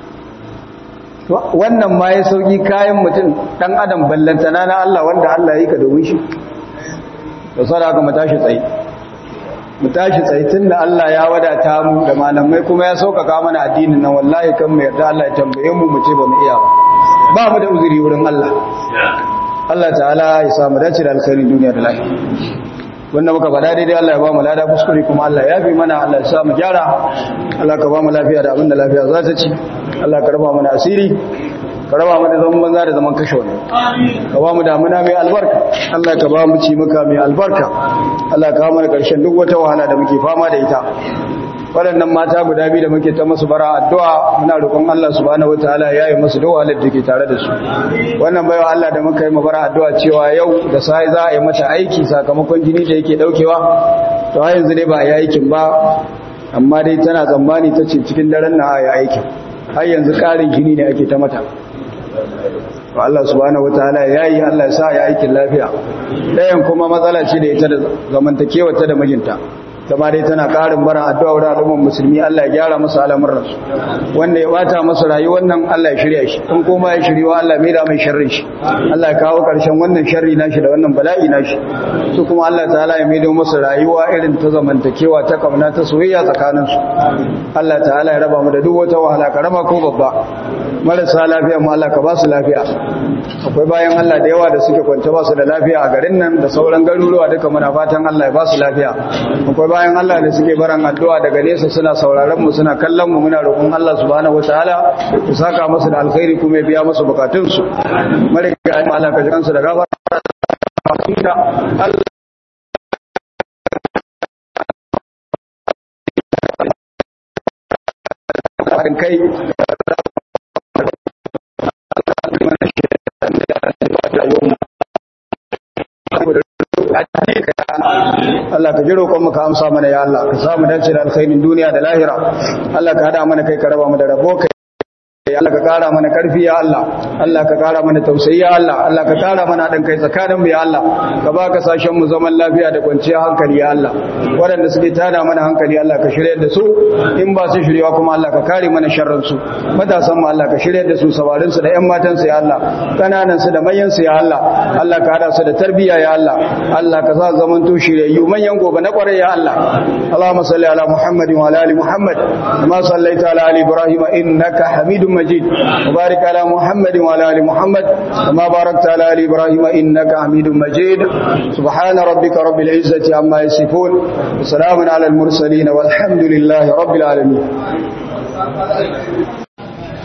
A: wannan ma ya sauki kayan mutum dan adam ballantana na Allah wanda Allah yi ka domin shi da sada haka mu tashi tsaye mu tashi tsaye tunda Allah ya wadata mu da malamai kuma ya sauƙaƙa mana addinin nan wallahi kan mu yarda Allah ya tambaye mu mu ce ba mu iya ba ba mu da uzuri wurin Allah Allah ta'ala ya samu dace da alkhairin duniya da lafiya wanda muka faɗa daidai Allah ya ba mu lada kuskure kuma Allah ya fi mana Allah ya sa mu gyara Allah ka ba mu lafiya da abin da lafiya za ta ci Allah ka raba mana asiri ka raba mu da zaman banza da zaman kashe wani ka ba mu damuna mai albarka Allah ka ba mu ci muka mai albarka Allah ka ba mu da ƙarshen duk wata wahala da muke fama da ita waɗannan mata guda biyu da muke ta masu bara addu'a muna roƙon Allah subhanahu wataala ya yi masu dawa da take tare da su wannan baiwa Allah da muka yi mu bara addu'a cewa yau da sai za a yi mata aiki sakamakon jini da yake daukewa to har yanzu dai ba a yi aikin ba amma dai tana tsammani ta ce cikin daren na a yi aikin har yanzu ƙarin jini ne ake ta mata Allah subhanahu wataala ya yi Allah ya sa ya aikin lafiya ɗayan kuma matsala ce da ita da zamantakewa ta da mijinta kama dai tana ƙarin bara addu'a wurin al'ummar musulmi Allah ya gyara masa al'amuran su wanda ya bata masa rayuwar nan Allah ya shirya shi in kuma ya shiriwa Allah mai da mai sharrin shi Allah ya kawo ƙarshen wannan sharri nashi da wannan bala'i nashi su kuma Allah ta'ala ya maido masa rayuwa irin ta zamantakewa ta kauna ta soyayya tsakanin su Allah ta'ala ya raba mu da duk wata wahala karama ko babba marasa lafiya mu Allah ka ba su lafiya akwai bayan Allah da yawa da suke kwance ba su da lafiya a garin nan da sauran garuruwa duka muna fatan Allah ya ba su lafiya akwai bayan Allah da suke baran addu'a daga nesa suna sauraron mu suna kallon mu muna roƙon Allah subhanahu wataala ya saka musu da alkhairi kuma ya biya musu bukatun su mariga Allah ka ji kansu da gafara Allah kai Allah ka ji roƙon ka amsa mana ya Allah ka samu dace da alkhairin duniya da lahira Allah ka hada mana kai ka raba mu da rabo kai ya Allah ka kara mana karfi ya Allah Allah ka kara mana tausayi ya Allah Allah ka kara mana dan kai tsakanin mu ya Allah ka ba ka sashen mu zaman lafiya da kwanciyar hankali ya Allah waɗanda suke tada mana hankali Allah ka shirye da su in ba su shiryewa kuma Allah ka kare mana sharrin su matasan mu Allah ka shirye da su sawarin su da ƴan matan su ya Allah kananan su da manyan su ya Allah Allah ka hada su da tarbiyya ya Allah Allah ka sa zaman to shiryayyu manyan gobe na kwarai ya Allah Allahumma salli ala Muhammadin wa ala ali Muhammad kama sallaita ala ali Ibrahim innaka Hamidum مجيد وبارك على محمد وعلى ال محمد كما باركت على ال ابراهيم انك حميد مجيد سبحان ربك رب العزه عما يصفون وسلام على المرسلين والحمد لله رب العالمين